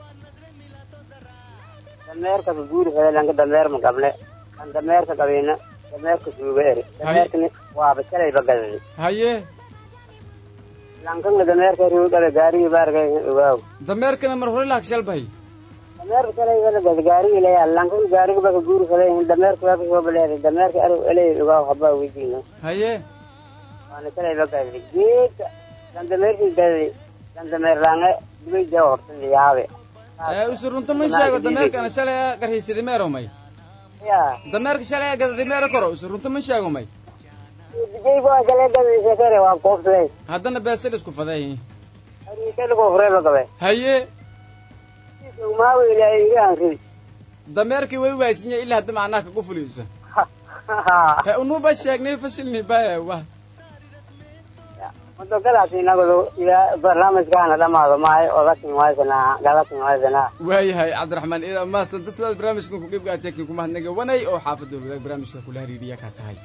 dameerka guuru fada lanka dameer ma qable kan dameerka qabina dameerka suuga eri dameerkani waaba shalayba gadadi haye lankanga dameerka riu qabe gaarigii baargay ogaaw dameerkana mar hore laha kashalbahay dameerka shalayba gad gaarigii leeyaa lankan gaariga baka guuru fada dameerka waa kasoo baleeray dameerka ari eley ogaaw habaa weydiina haye waana shalayba gadadi geedka kan dameerkii gadadi kan dameer laange dibay jaa horta yaabe Eh, usu runta ma sheego dameerkana shalay a garhaysadi meero may yaa dameerka shalay a gadadi meero koro usu runta ma sheego may dijayba waa shalay gadadi shekere waa koobsaday haddana beesal isku faday ariisaligoo fureyba qabe haye maawa ilaahay iri aanrid dameerkii way waaysinya ilaa hadda macnaha kagu fuliisa he unuba sheegnay fasilni baya wa madogadaas inagodo ilaa barnaamijkaana dhamaado maayo odakin waysanaa galakin waysanaa waayahay cabdiraxmaan ida maasanta sidaad barnaamijkan ku qeyb gaateekin ku mahadnaga wanay oo xaafadda wadaag barnaamijka kula hariiriya kaas ahay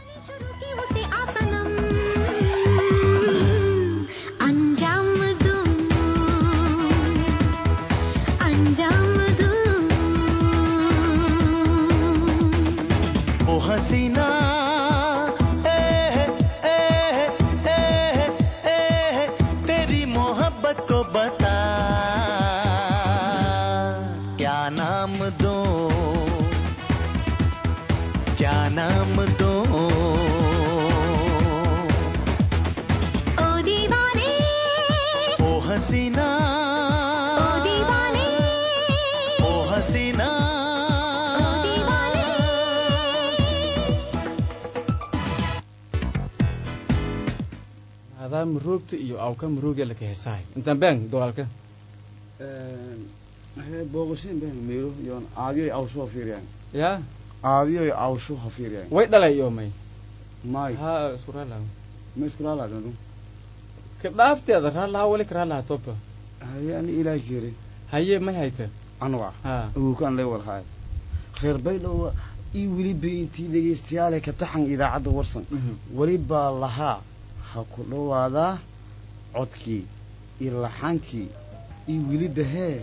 अंजाम दूं अंजाम दूं ओ हसीना ए, ए, ए, ए, तेरी मोहब्बत को बता क्या नाम दो क्या नाम दो ओ दीवाने ओ हसीना ओ दीवाने ओ हसीना ओ दीवाने adaa muroogta iyo awka murooga laka heesahay intaan baan dogaalka booqasheen baan meelo yoon aadiyoy awsho fiiriyaan ya aadiyoy awsho ha fiiriyaan way dhalay iyo may may ha isku raalaha ma isku laalaadadu ka dhaafteeda raalaha wali ka raalaha toba haye ani ilaahi kiri haye may hayta anuga ha awukaan lay warhaay reer baydhow ii weliba intii dhegaystayaale ka taxan idaacadda warsan weli baa lahaa ha ku dhowaadaa codkii iyo laxankii iyo weliba hee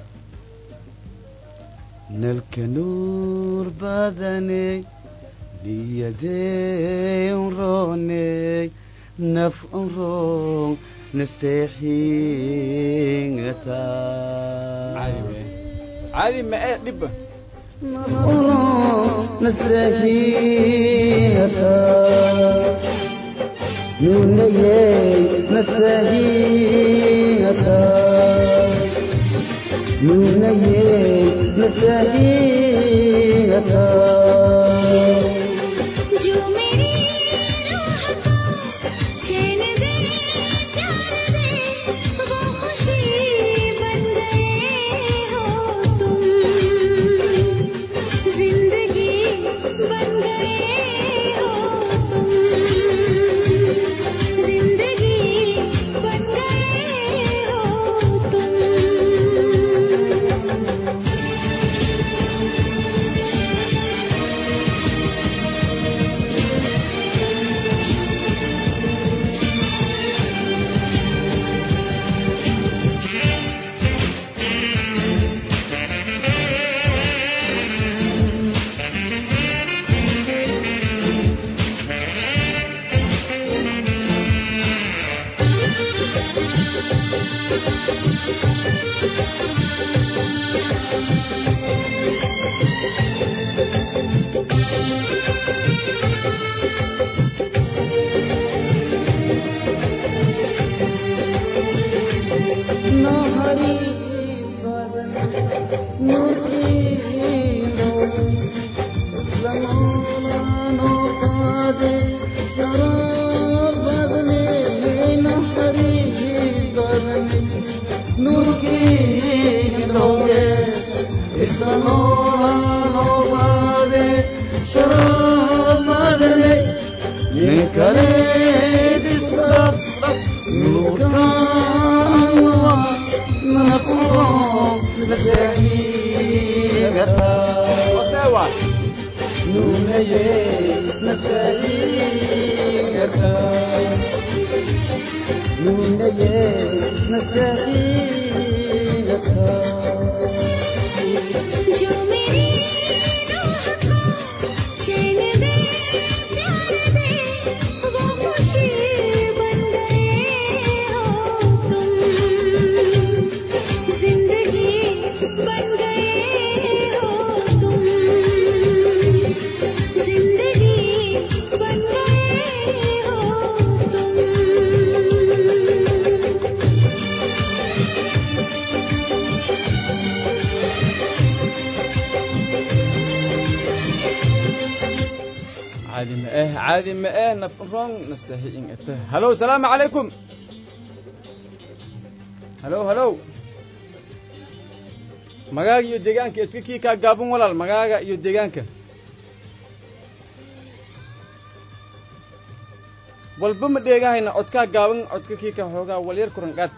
nalka nuur badaney niyadey unrooney naf unroon nasteexingataa caadi we caadi ma ee dhibba जो मेरी रूह को चैन दे प्यार दे वो खुशी बन गए हो तुम जिंदगी बन गए हो तुम जिंदगी बन गए हो तुम شراب مدني kaleed isku dhaf nuurkaan nafuro nastahiigata osewa nuunaye nastahiigata nuunaye nastahiigata जो मेरी रूह को चैन दे प्यार दे वो खुशी बन गए हो तुम जिंदगी बन गए हो तुम जिंदगी बन गए हो तुम caadi ma eh caadi ma eh naf rong nastahi in ete halo salaamu calaykum halo halo magaaga iyo deegaanka edka kii kaa gaaban walaal magaaga iyo deegaanka walba ma dheegahayna codkaa gaaban codka kii ka xoogaa walyar kuran qaad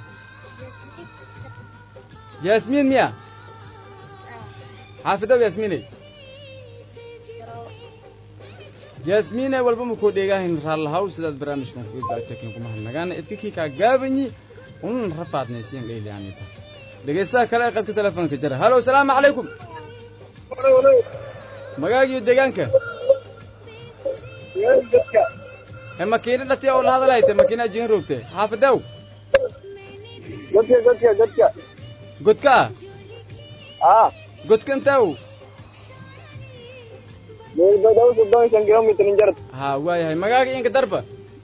yaasmiin miya xaafidow yaasmiiney yaasmiine walba makoo dheegaahayn raallahaw sidaad barnaamijkan kuga gaatakin kuma hadnagaana idka kii kaa gaabanyi unan rafaadnaysiyan dhayliyaanita dhegaystaha kale ee qadka telefoonka jara halo salaamu calaykum magaagiyo deegaanka e makiina dhati oo la hadalhayte makiina ajigan roogte xaafidew godka godka godka godka ah godka intew meelbadaw soddon shan kilomitr injarad ha waayahay magaaga inka darba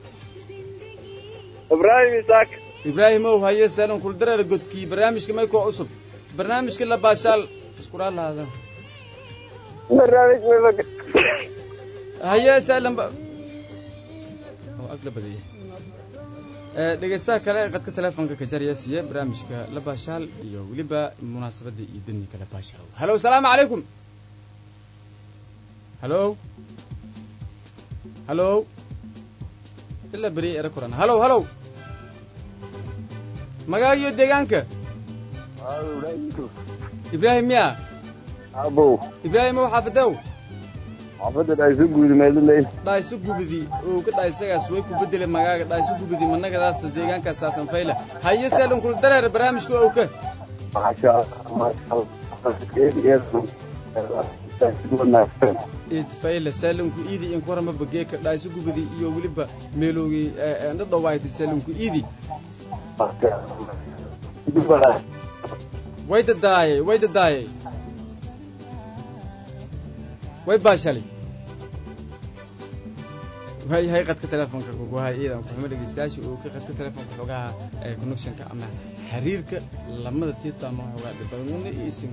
ibrahim isaak ibraahimow haye saalon kuldareer godkii barnaamijka may koo cusub barnaamijka la baashaal iskuraa lahaada barnaamij mebag haye saalan ba oo ag la badiyay ee dhegaystaha kale ee qadka telefoonka ka jaraya siiye barnaamijka la baashaal iyo weliba munaasabadda iyo daniga la baashaal halo salaamu calaykum halo halo ilaa beriya era kuran halo halo magaagiyo deegaanka ibraahim miya abow ibraahim ow xaafadow xaafadda dhayso guudi meeliley dhayso gubidi oo ka dhaysagaas way ku bedele magaaga dhayso gubidi managadaas deegaankaas saasan fayla haye seelon kul dareer barnaamijka owka masha allah id fayla seelonku iidi in kurama bageeka dhayso gubidi iyo weliba meeloogi dhadhawaayta seelonku iidi way dadaayay way dadaayay way baashalay waayahay qadka telefoonka kuguhay iidan kuxuma dhegeystayaasha uu ka qadka telefoonka xoogaha ee connectionka ama xiriirka lamada tiita ama xoogaa dhibaduna iyo isim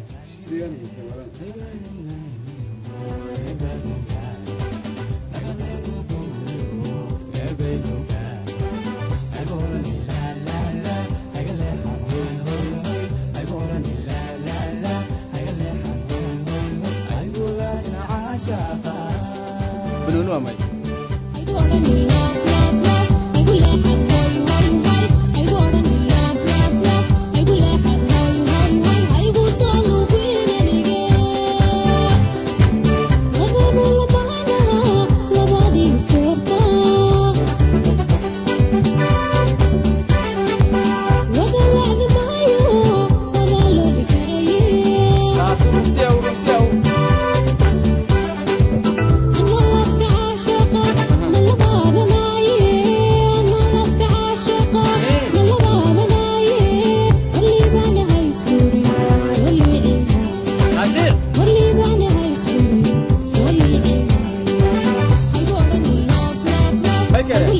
banooni waa may taasi runtiyaw runtiyaw haddii may kale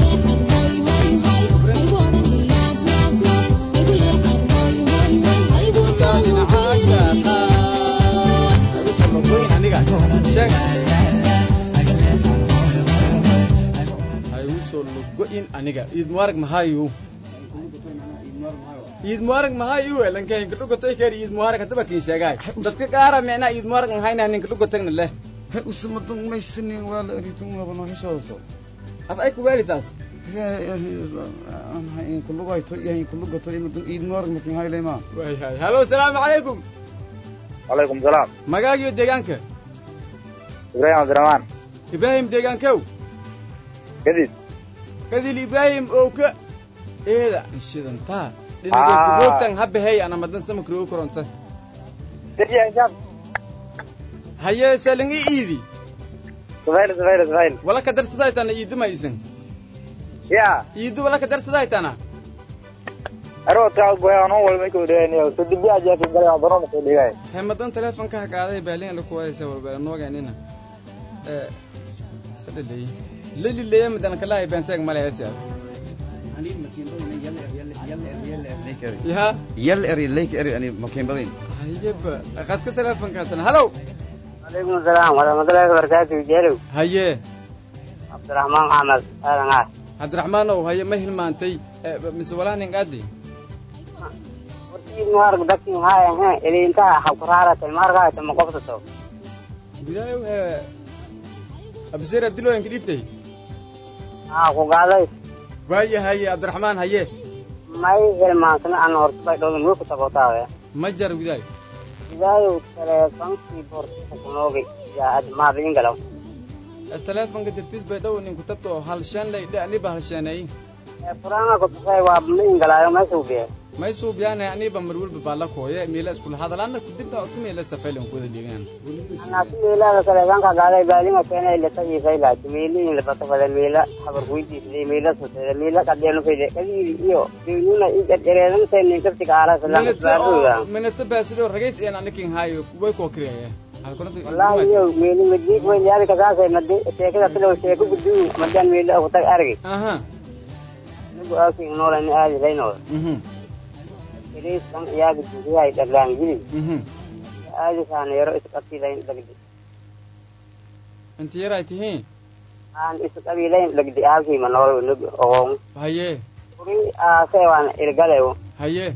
aniga sheeg ha igu soo logo-in aniga iid mubaarag mahayu iid mubaarag mahayu lanka hinka dhugotay kari iid mubaarag haddaba kin sheegaay dadka qaara micnaa iid mubaarag mahayna ninka dhugotagna leh he usamadan maysanin waa la eritun waba noo heshooso af ay kugaalisaas kulugayto iyo kulugato imadun iid moorg makin haylema way hay hallo asalaamu calaykum calaykum salaam magaagiyo deegaanka ibraahim cabdiraxmaan ibraahim deegaankow kadib kadil ibraahim oo ka eeda shidantaa dhinagay Ah. kugoogtan habahey ana madan samakrogo koronta haye salingi iidi sufayl sufayl sufayl wala ka darsadaytana iiduma isan ya iidu wala ka darsadaytana aroodkaa goyaano walma ku dhiganayo sadibiya jeeki galay baroon ku dhigay he madan telefonka ha qaaday baalin lakuwaysa walba nooganina sadhaley lalileya madan kalahay benteeg male hesiya ya yal eri leyk eri ani makin badin hayeba qadka telefonka hatana hallow calaykum asalaam waraxmatullaahi wabarakaatu jeelow haye cabdiraxmaan axmed aadan ah cabdiraxmaanow haye ma hilmaantay Eh, mise walaa nin qaadi warkiin maarg dadkin haaya he ilintaha habkuraarata maargaata ma qoftato gudaayo he abseer abdilooyanka dhiibtay haa ku gaaday waaye haye cabdiraxmaan haye may hilmaansana aan horta bay dhowdan wiku tabotaawe ma jar gudaayo idaayow teleefonkii boortisa kunoogay yaa ad maadingalaw Eh, telefonka dartiis bay dhow ninku tabto halshaan lay dhe aniba halshaaneey furaanga kutusay waa maingalaayo meesha ubiye may suubyaane aniba mar walba baa la kooye miila iskula hadalaana kudibna otu miila safaylan kuwada dhigaan anasi meelaha teleefonka gaaday baalinga keena ilata ifaylaati meeliin labata fada meela habar kuydiisday meela susede meela qadeenu fayde kadiidi iyo deynuna ijarjareedanta ninkaftiga aalasalambaadooda minata baasidoo ragays een anikin haayo way koo kiriyaya wallahi iyo meeli madiik weynaadi kasaasay madi sheekada tilow sheeko guduu madaan meela kutag argi aha nigu aakin noolani aadi laynooda mhm kiriiskan iyaaga duusiyahay dhaglaangili mhm aadi saana yaro isqabtilayn dhagdi inta yaray tihiin aan isqabilayn dhagdi halkiima nool nig ogoon haye kuri aasee waan ilgalew haye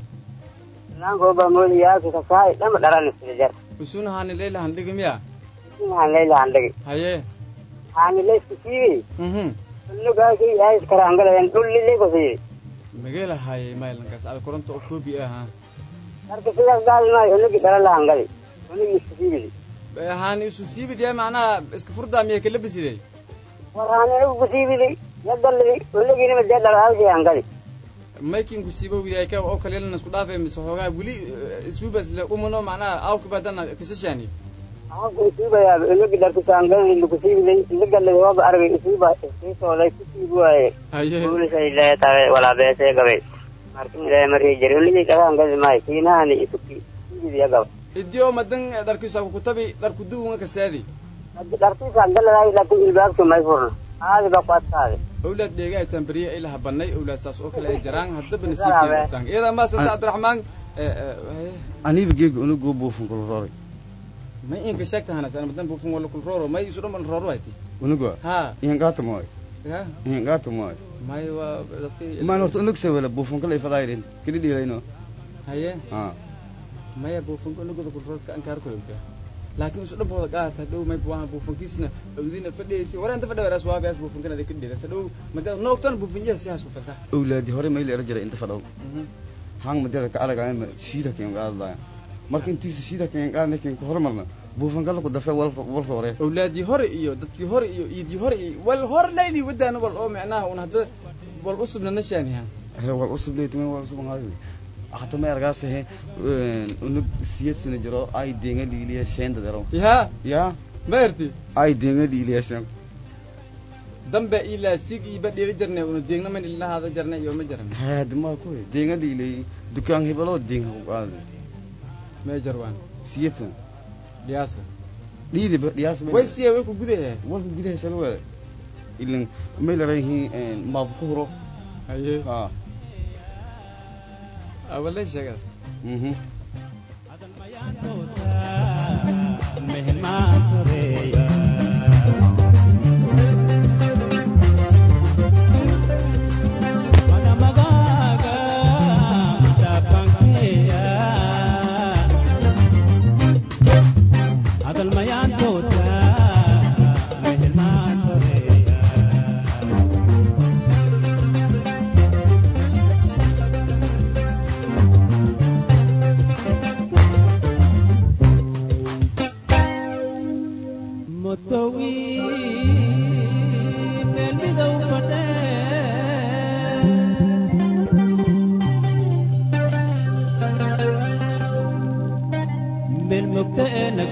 naankoba moodi yaalki kasaay dhama dharan isrijar usuna haani leyla handhigi miya inaan leyla handhagi haye haani leysku siibi mhm nugaaki aayis karaangalayan dhullilay kusiibi magela haye maylankaas ada koronta oo koobi aha marka sidaas gaadi maayo unigi dhalan la hangali unigi isku siibidi Eh, haani isu siibid yaa macnaha iska furdaa miya kala bisiday war haani ugu kusiibidi yadallidi uniginima dee dhalo halkii hangali maykinku siibo widaay ka oo kale yeelana isku dhaafay mise xoogaa weli eh, iswiibas le umano macnaha awka baadana kasashaani aanku isuubayaa unigi dharkisa hangali lukusiibiday indigallidi waba argay isuuba iskiisooday kusiibi waaye haye kuulisay leetahay walaa beesee gabay markin ilaahay markii jiri unigi dhaga hangali maayo kiinahani isuki siibidi gaba idio madan dharkiisa kutabi dharku duwunga kasaadi dharkiisa galadaay laakiin ilbaabki may furna aadi ba ku adkaade owlaad dheega ay tambariye ay laha banay owlaad saas oo kale ay jaraan haddaba nasiibkeedataan iyada maasanta cabdiraxmaan eh, eh, haye. aniba geega unugu buufun kulroori may inka sheegta hanas ana madan bufun wala kulrooro may isu dhan rooro hayti unuga ha ihan gaata mooy ya ihan gaata mooy may waa dadkii maan horta unug sawela buufun kala ifadaayrin kili dhiilayno haye ha maya buufunka unugada kulroodka ankaar koyowda laakiin isu dhan booda qaata dhow may buwaha buufunkiisna awdina fadhiyaysi waraanta fadha waraas waabaas buufunkan ada ka dhirasa dhow mada noogtan buufunyaha si hasku fasax awlaadi hore mayla era jira inta fadhow hang madeeda ka aragayma shiida keen qaadlaya marka intiisa shiida keen qaadna keen ku hormarna buufan kala ku dafe wal wal hore awlaadii hore iyo dadkii hore iyo iidii hore iyo wal hor layli wadaana wal oo micnaha un hadda wal usubna nashaaniha he wal usub leetime wal usub haayo hata ma ergaas he unug siyad sina jiro ay denga liiliya sheenda daro ya ya ma erti ay denga liiliya shen dambe ilaa sig iba dheli jarne una deegna man ilahaada jarne iyo ma jaran haad ma ku denga liilay dukaan hebelo denga ku qaad ma jarwaan siyad dhiyaasa dhiidi ba dhiyaas way siya way ku gudahe walka gudaha shan wada ilan mayla rayihiin maab ku huro haye ha awalay sheegada mhm Adal mayan tota, mehel masoreya.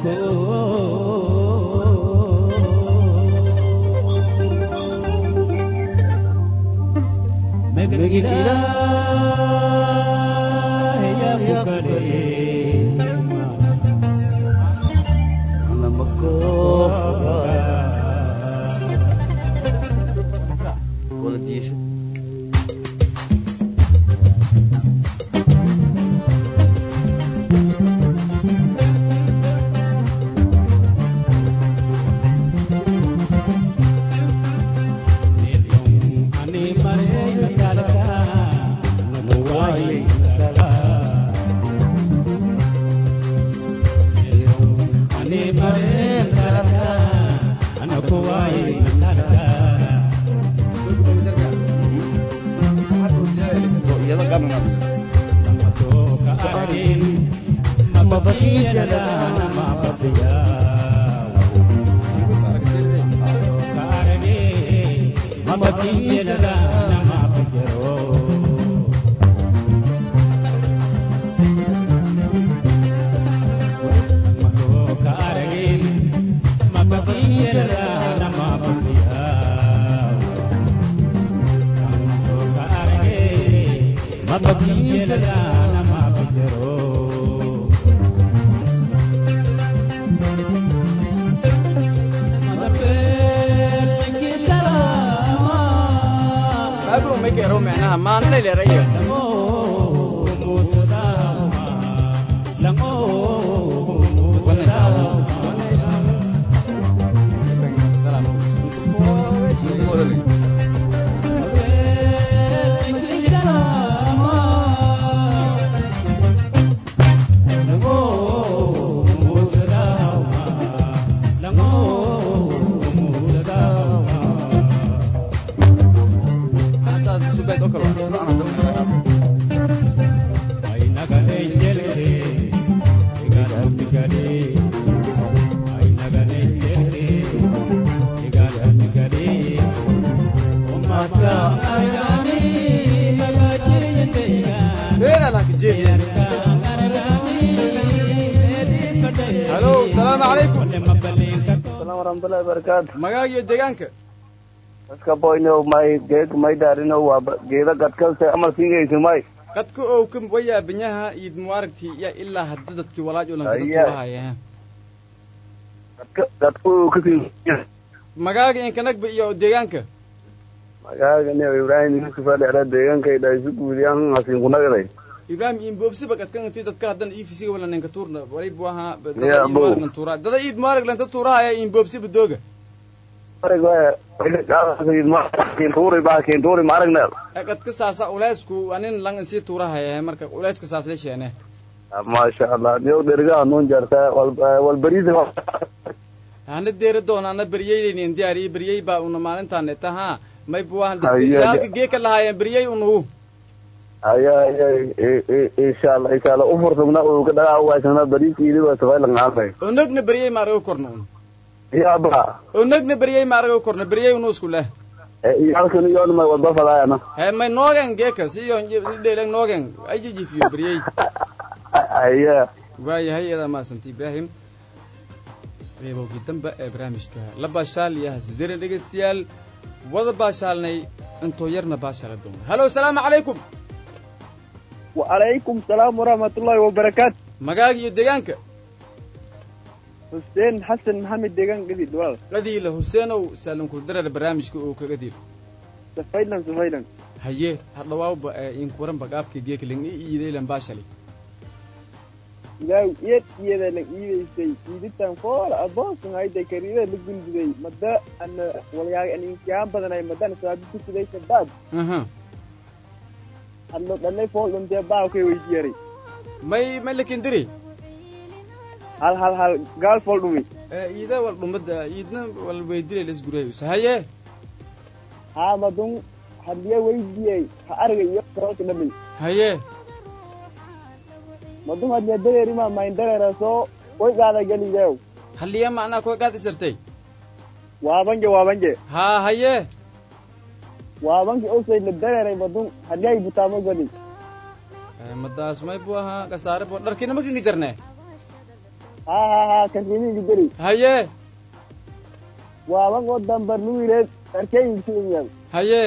Babu make ero micnaha maanle leraya halo salaamu calaykum salaam waraxmatullahi wabarakaatu magaag iyo deegaanka dadka boyno may geeg may daarino waa ba- geeda gadkase amal siigayso may qadka ow ka wayaa binyaha iid mubaaragtii ya ilaa hadda dadkii walaaj oo lankada Aya. tuurahaya gadka gadku kasii magaaga inkanagba iyo deegaanka magaaga ne ibrahim yusuf adhera deegankay dhaisu guudiyaan hasin kunagaday ibrahim imboobsiba qadkan intii dadka haddan ifisiga wala ninka tuurna walibu ahaa Ya, dada iid bow. mubaarag lan tuuraa dada iid mubaarag lanta tuurahaya imboobsiba dooga kentuuri baa kentuuri ma aragneel Eh, qadka saasa uleysku anin lang insii tuurahaya marka uleyska saas la sheene maasha allah niyow dherigaha nuun jartaa wal bariis hana deera doona ana beryeylaynin diyaariye beryey baa una maalintaan taha may buwahan Aya, yaalka geeka lahaayeen beryey unugu aya aya insha allah insha allah ufursugna uga dhagaa uwaysana bariis iiliba safaylangaamay onogna beryey ma arago korna un yaba onogna beryey ma arago korna beryey unu isku leh iyalkan iyon may wadba fadaayana he may noogen geeka si iyo dheelang noogen ay jijifiyo beryey aya waayahay iyadaa maasanta ibraahim reebowgii dambe ee barnaamijka la baashaal iyo hasidere dhegaystayaal wada baashaalnay intoo yarna baashaala doona halo salaamu calaykum وعليكم السلام ورحمة الله وبركاته magaaga iyo deegaanka حسين حسن محمد ديغان قديد والله qadiila huseenow saalanku darar barnaamijka oo kaga diil سفيدا سفيدا haye hadhawaawba ee inkuwaranba qaabka geekling i iidaylan baashali ilaahu iyad iyada la iidaysay iiditan fool aboosan hayday kariida la gundiday mada ana walyaa aninkiyaa badanay madan saabi ku siday sadaad aha hadlo dhalay fool dhuntee baa kay weydiyaray may may lakindiri hal hal hal gaal fool dhumi iida wal dhumada iidna wal weydilay lasgurayusa haye haa madun hadiya weydiyay ha argay iyo karoolka dhamay haye madun hadiya dareerima mayn dareera soo way gaada galideew halliya macnaa koy qaad isirtay waabanje waabanje haa haye waabanki osay la dareeray madun hadiyay butaamo gali madaas may bu ahaa kasaare bo dharkina makinga jarne ha ha ha karimiinka deri haye waaban oo dambar nuwileed arkeyinkiinyam haye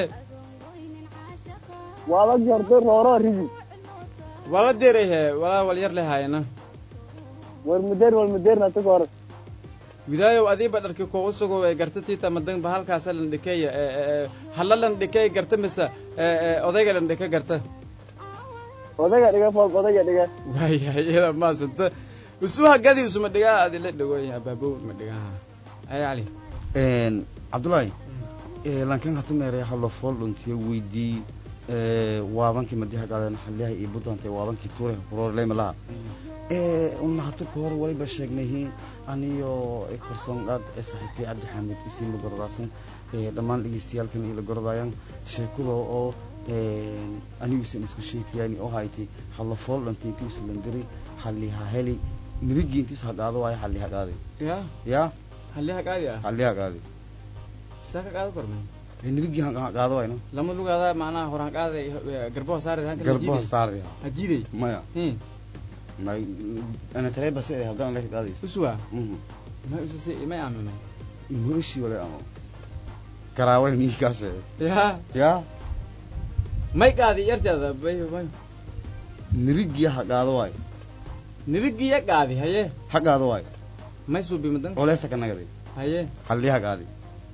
waaban hordo rooro rigi wala deray he walaa wal yar le haayana war mudeer wal mudeerna tuka hore widaayow adiiba dharki ko usugo ee garta tiita madan ba halkaasa lan dhikeeya halla lan dhikey garta mise odayga lan dhike garta odayga dhiga fool odayga dhiga waayahay iyada maasanta usuha gadi usuma dhigaa adi la dhagoy abaabow ma dhigaha ay cali cabdullaahi lankan hata meeray hallo fool dhuntiyo weydii waabankii madiha qaadan xaliyaha iyo buntantay waabankii tuure kurorleyma laha una hata ka hor waliba sheegnahi aniyo korsoon qaad ee saaxiibkay cabdi xaamid isiin la gorodaasan dhammaan dhegeystayaalkan iyo la gorodayaan sheekada oo anigusan isku sheekayaan oo hayti hallo fool dhunti intii usa landiri xaliha heli mirigii intii usa qaado waayo xaliha qaaday ya ya halliha qaadi ah xaliha qaaday saa ka qaado korme nirigii qaado wayno lama lugaada macnaha horaan qaaday garbaha saari garbaha saaraya hajiday maya may ana tareba se haddana leka qaadayso uswa may usase may amamay mooshi wala amo garaaway ninkii kaa sheegay ya ya may qaadi yarteeda bay may nirigii ha qaado waayo nirigii ya qaadi haye ha qaado waayo may suubi madan oleesa ka nagaday haye hallii ha qaadi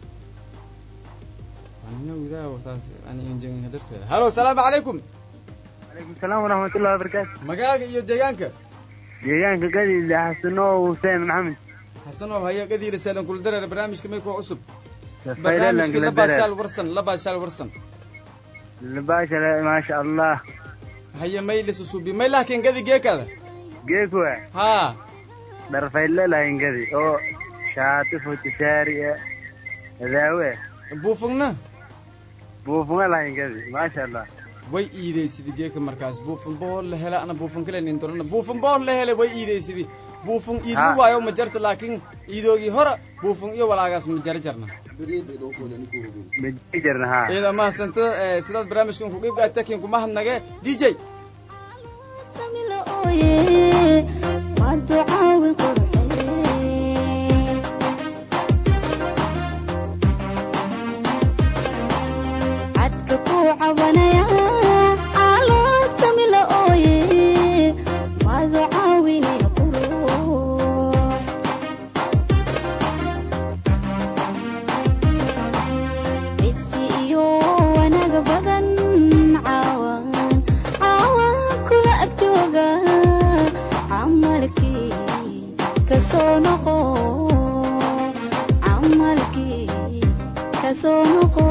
anina widaa saas ani injin darteeda halo asalaamu calaykum calaykum salaam waraxmatullahi wabarakaatu magaaga iyo deegaanka deegaanka gadiida xasano huseen maxamed xasanow haya gadiila saalan kula dareer barnaamijka may kuwa cusub Faylalan barnaamijka kula labaashaal dareer. warsan labaashaal warsan labaashale maasha allah haya may lisusuubi may laakiin gadi geekada geekuwa haa dharfayle lahayn gadi oo shaati futishaari e adaawe buufugna buufunga lahayn gadi maasha allah way iidaysidi geeka markaas buufun bohol la hela ana buufun kale nin dorana buufun bohol la hele way iidaysidi buufun iidlu Ha. waayo ma jarta laakiin iidoogii hore buufun iyo walaagaas ma jara jarna maji jirna haa iyada mahadsanto eh, sidaad barnaamijkan ku qeyb qaata kiin kuma hadnage d j cadka ku cabanaya caloo samila ooye maadu caawinaya qurux bisi iyo wanaag badan caawan caawan kula agtooga camalkii kasoo noqo camalkii kasoo noqo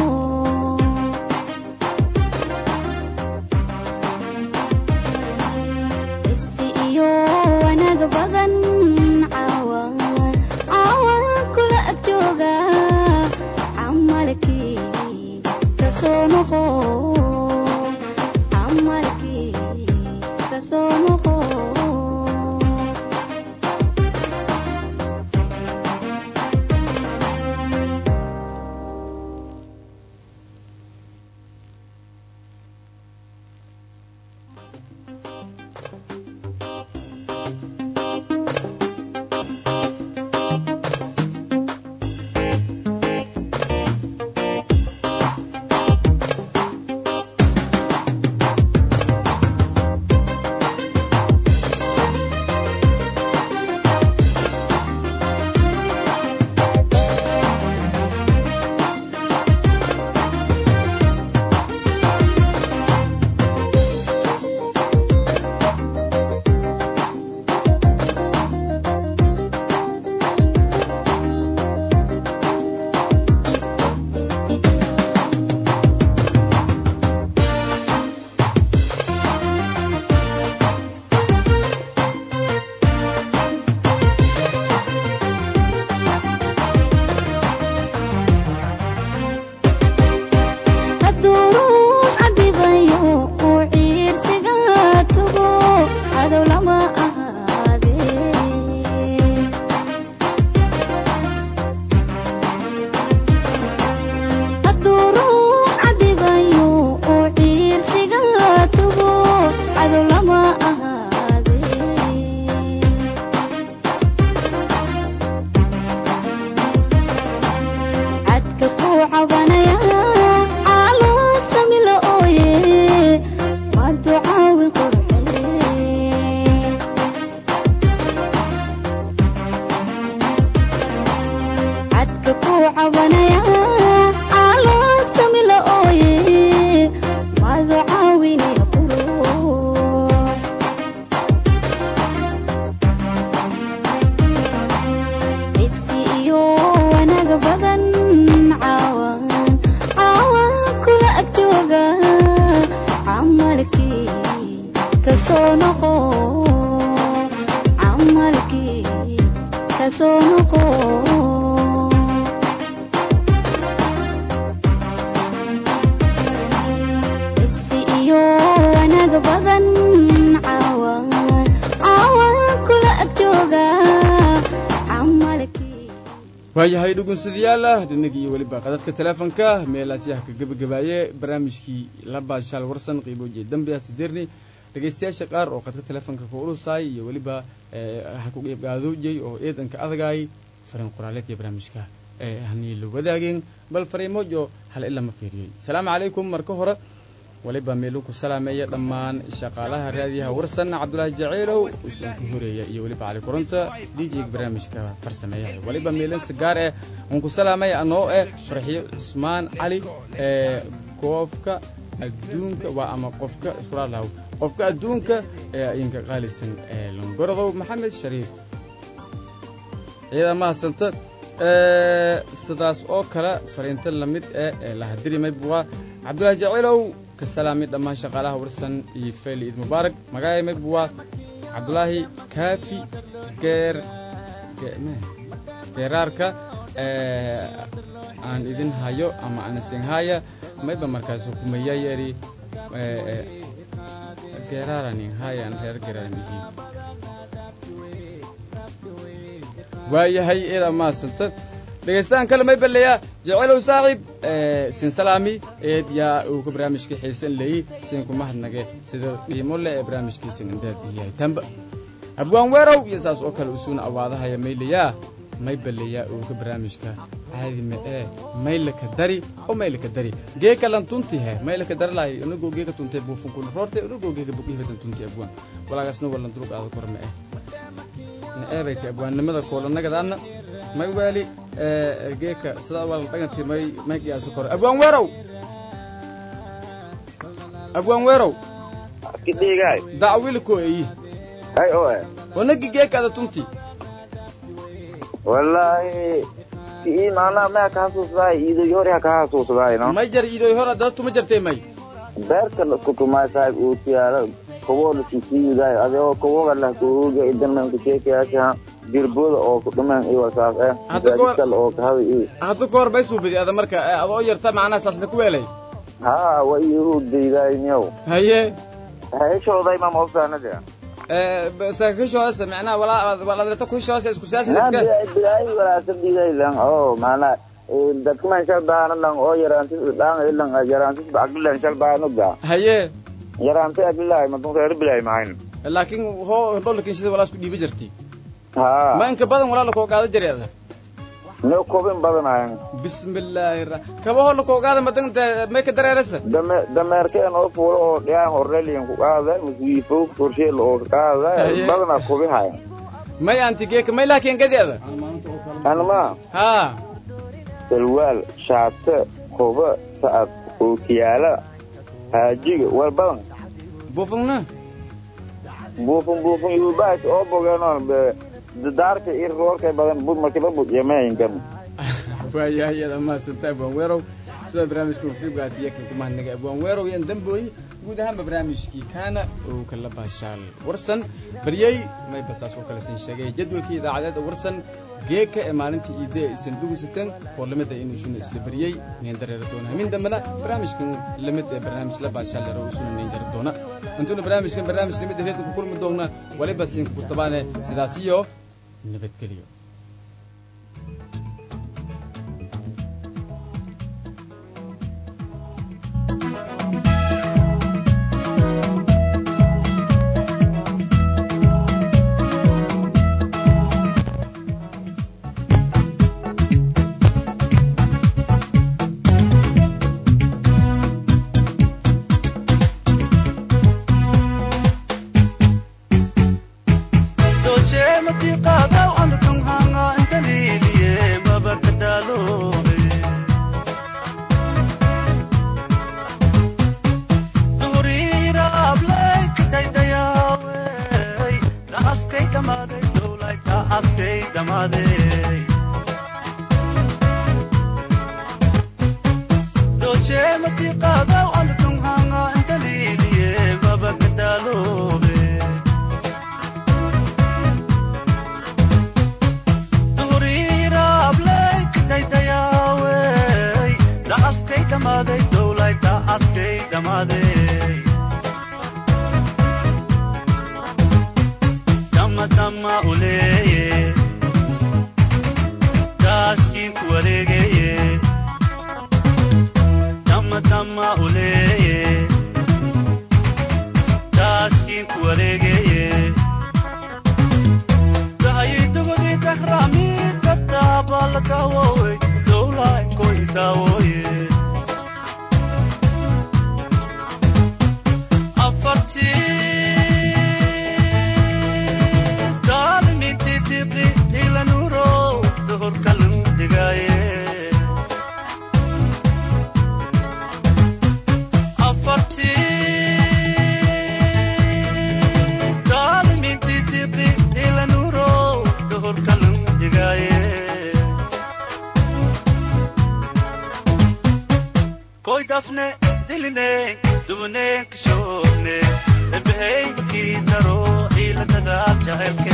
bisi iyo wanaag badan caawan caawan kula agtooga camalkii kasoo noqo camalkii kasoo noqo kasoo noqo camalkii kasoo noqo isi iyo wanaag badan caawaan caawaan kula ag jooga camalkii waayahay dhugunsadayaala dhinagii iyo weliba qadadka teleefonka meelaasyaha ka gebagabaaye barnaamijkii la baashaal warsan qiiboojiye dambiya sideerni dhegaystayaasha qaar oo qadka teleefonka ka ulusaay iyo weliba ha ku qeybqaadoojay oo eedanka adagaay fariin qoraaleed iyo barnaamijka hanii la wadaageen bal fariimojo hal ila ma fiiriyey asalaamu calaykum marka hore waliba meeluu ku salaameeya dhammaan shaqaalaha raadiyaha warsan cabdulaahi jaceylow usan ku horeeya iyo weliba cali koronta djga barnaamijka farsameeyaha waliba meelin sigaar eh uun ku salaamaya anoo eh farxiyo cusmaan cali ee goofka adduunka waa ama qofka iskulaalahaw qofka adduunka ee idinka qaalisan ee longorodow maxamed shariif ciidan mahadsanta sidaas oo kale fariinta lamid eh ee lahadirimay buwa cabdulaahi jaceylow ka salaami dhammaan shaqaalaha warsan iyo fayl iid mubaarak magacay may buwa cabdulaahi kaafi geer geeraarka aan idin hayo ama anasin haya mayba markaas hukumaya yeri geeraaranin hayan reer geeraarmihi waayahay eeda maasanta dhegaystaan kale may baleeyaa jecelow saaxiib sin salaami eed yaa uu ka barnaamijka xiisan leeyi sin kuma hadnage sida qiimo leh ee barnaamijkiisan indaadiyahay tamba abwaan weerow iyo saas oo kale usuuna awaadahaya maylayaa may baleeyaa uu ka barnaamijka caadi ma ee maylaka dari oo maylaka dari geeka lan tunti he maylaka dari lahay unagoo geeka tuntay buufunkuna roortay unagoo geeka buqihibadan tunti abwaan walaagasna walan durug aada kor ma eh na eebayta abwaannimada koolanagadaana may waali geeka sidaa waa la dhaganti may may qiyaaso kore abwaan weerow abwaan weerow kidhigaay dacwiliko eyi hay oe onagi geekaada tunti wallaahi ii maanaa maya ka hasuusdaay iidoy hore ha ka hasuusdaay no may jar iidoy hor adada tuma jartay may beerta lasku tumaay saahib uu tiyaalo koboo lasisiidaay adigoo koboga lah kuuga idanan kucheekayaasha jirbooda oo ku dhumen iyo wasaas eh gaadikal oo kahada iyo hadda ka hor may suubadi ada marka adoo yarta macnaha saasna ku weelay haa wa iyo hugdaydaay niyow haye heshooday ma maogtaanade sakakishoodas macnaha walaa walaadreta kushoodas isku siyaasadka bilaay walaasadiiday lang oo maanaa dadkuman shal baana lang oo yaraantis dhaan ilang yaraantis agdilan shal baanugda haye yaraantay agdilahay madunreer bilaay mahayn laakiin hoo hindholakin sida walaa isku dhiibi jirti haa ma inka badan walaa lakoo qaada jireeda no kobin badanayan bismillaahi ra kabaho lakoo qaada madan may ka dareerasa dame dameerkeen oo fuulo oo dhiyaan horreliyan ku qaada masuifo korsheel oo qaada badana kobihayan may anti geeka may laakiin gadeeda anma haa salwaal shaate koba sa'ad ookiyaala haajiga war badan buufungna buufun buufun yuubaas oo bogeenoon daarka ir roorkay badan bud markiba bud yamaayinkan waayahay iyada mahadsanta abwaan weerow sida barnaamijka uqiibgaatiya kan kumahadnaga abwaan weerow yan dambooy guud ahaanba barnaamijkii kaana oo kala baashaal warsan baryey may basaas oo kale sin sheegay jadwalkii idaacadeeda warsan geeka ee maalintii iide aysan dhugusateen oo lamid ah inuu isuna isla baryey neen dareeri doona hamin dambena barnaamijkan lamid ee barnaamij la baashaal yaro isuna neen jari doona intuuna barnaamijkan barnaamij lamid reedka ku kulmi doona waliba siinka ku tabaane sidaas iyo nabadgelyo doche mati qadaw an tunhanga inta liliye baba kadalo wareegeye dahayitugudi dahrami dabtaabala daawowe dowlay koy daawoye afartii daalminti diqi ilanuro dohorkalan digaaye koy dafne diline dubne kishone ebehey ki daro ila dagaal jahelke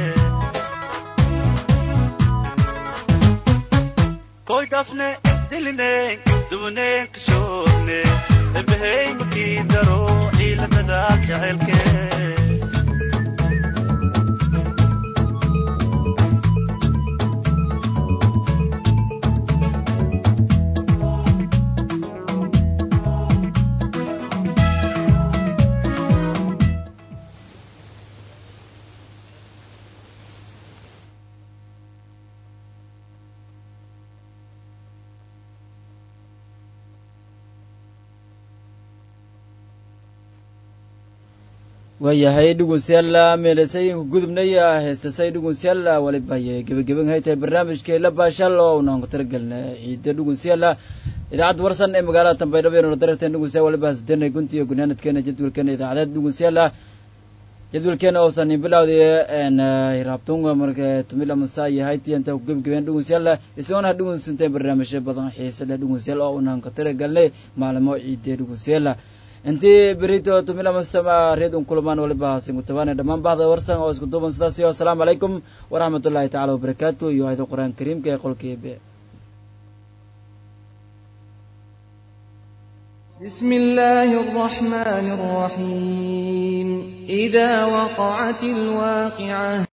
koy dafne diline dubne kishone ebehey ki daro ila dagaal jahelke waayahay dhugunsyalla meelasayinku gudubnaya heestasay dhugunsyalla walibaye gebagaban haytahay barnaamijkeela baashal oo unaan ku talagelna ciida dhugunsyalla idaacadda warsan ee magaalada tambaydhabo ee nolodararteen dhugunsya waliba hasdeenay guntiga gunaanadkeena jadwalkeena idaacadeed dhugunsyalla jadwalkeena oosan bilawday hiraabtunga marka tumila masa iyo hayti inta ku gebagabeen dhugunsyalla isagoona dhugunsanteen barnaamijyo badan xiise leh dhugunsyalla oo unaan ku talagelnay maalimo ciidee dhugunsyalla intii berito tumilamasama reedun kulamaan waliba singutabaane dhammaan bahda warsan oo isku duuban sidaas iyo asalaamu calaykum waraxmat ullahi tacala wabarakaatu iyo ayada qur-aan kariimka ee qolkeebe بسم الله الرحمن الرحيم إذا وقعت الواقعة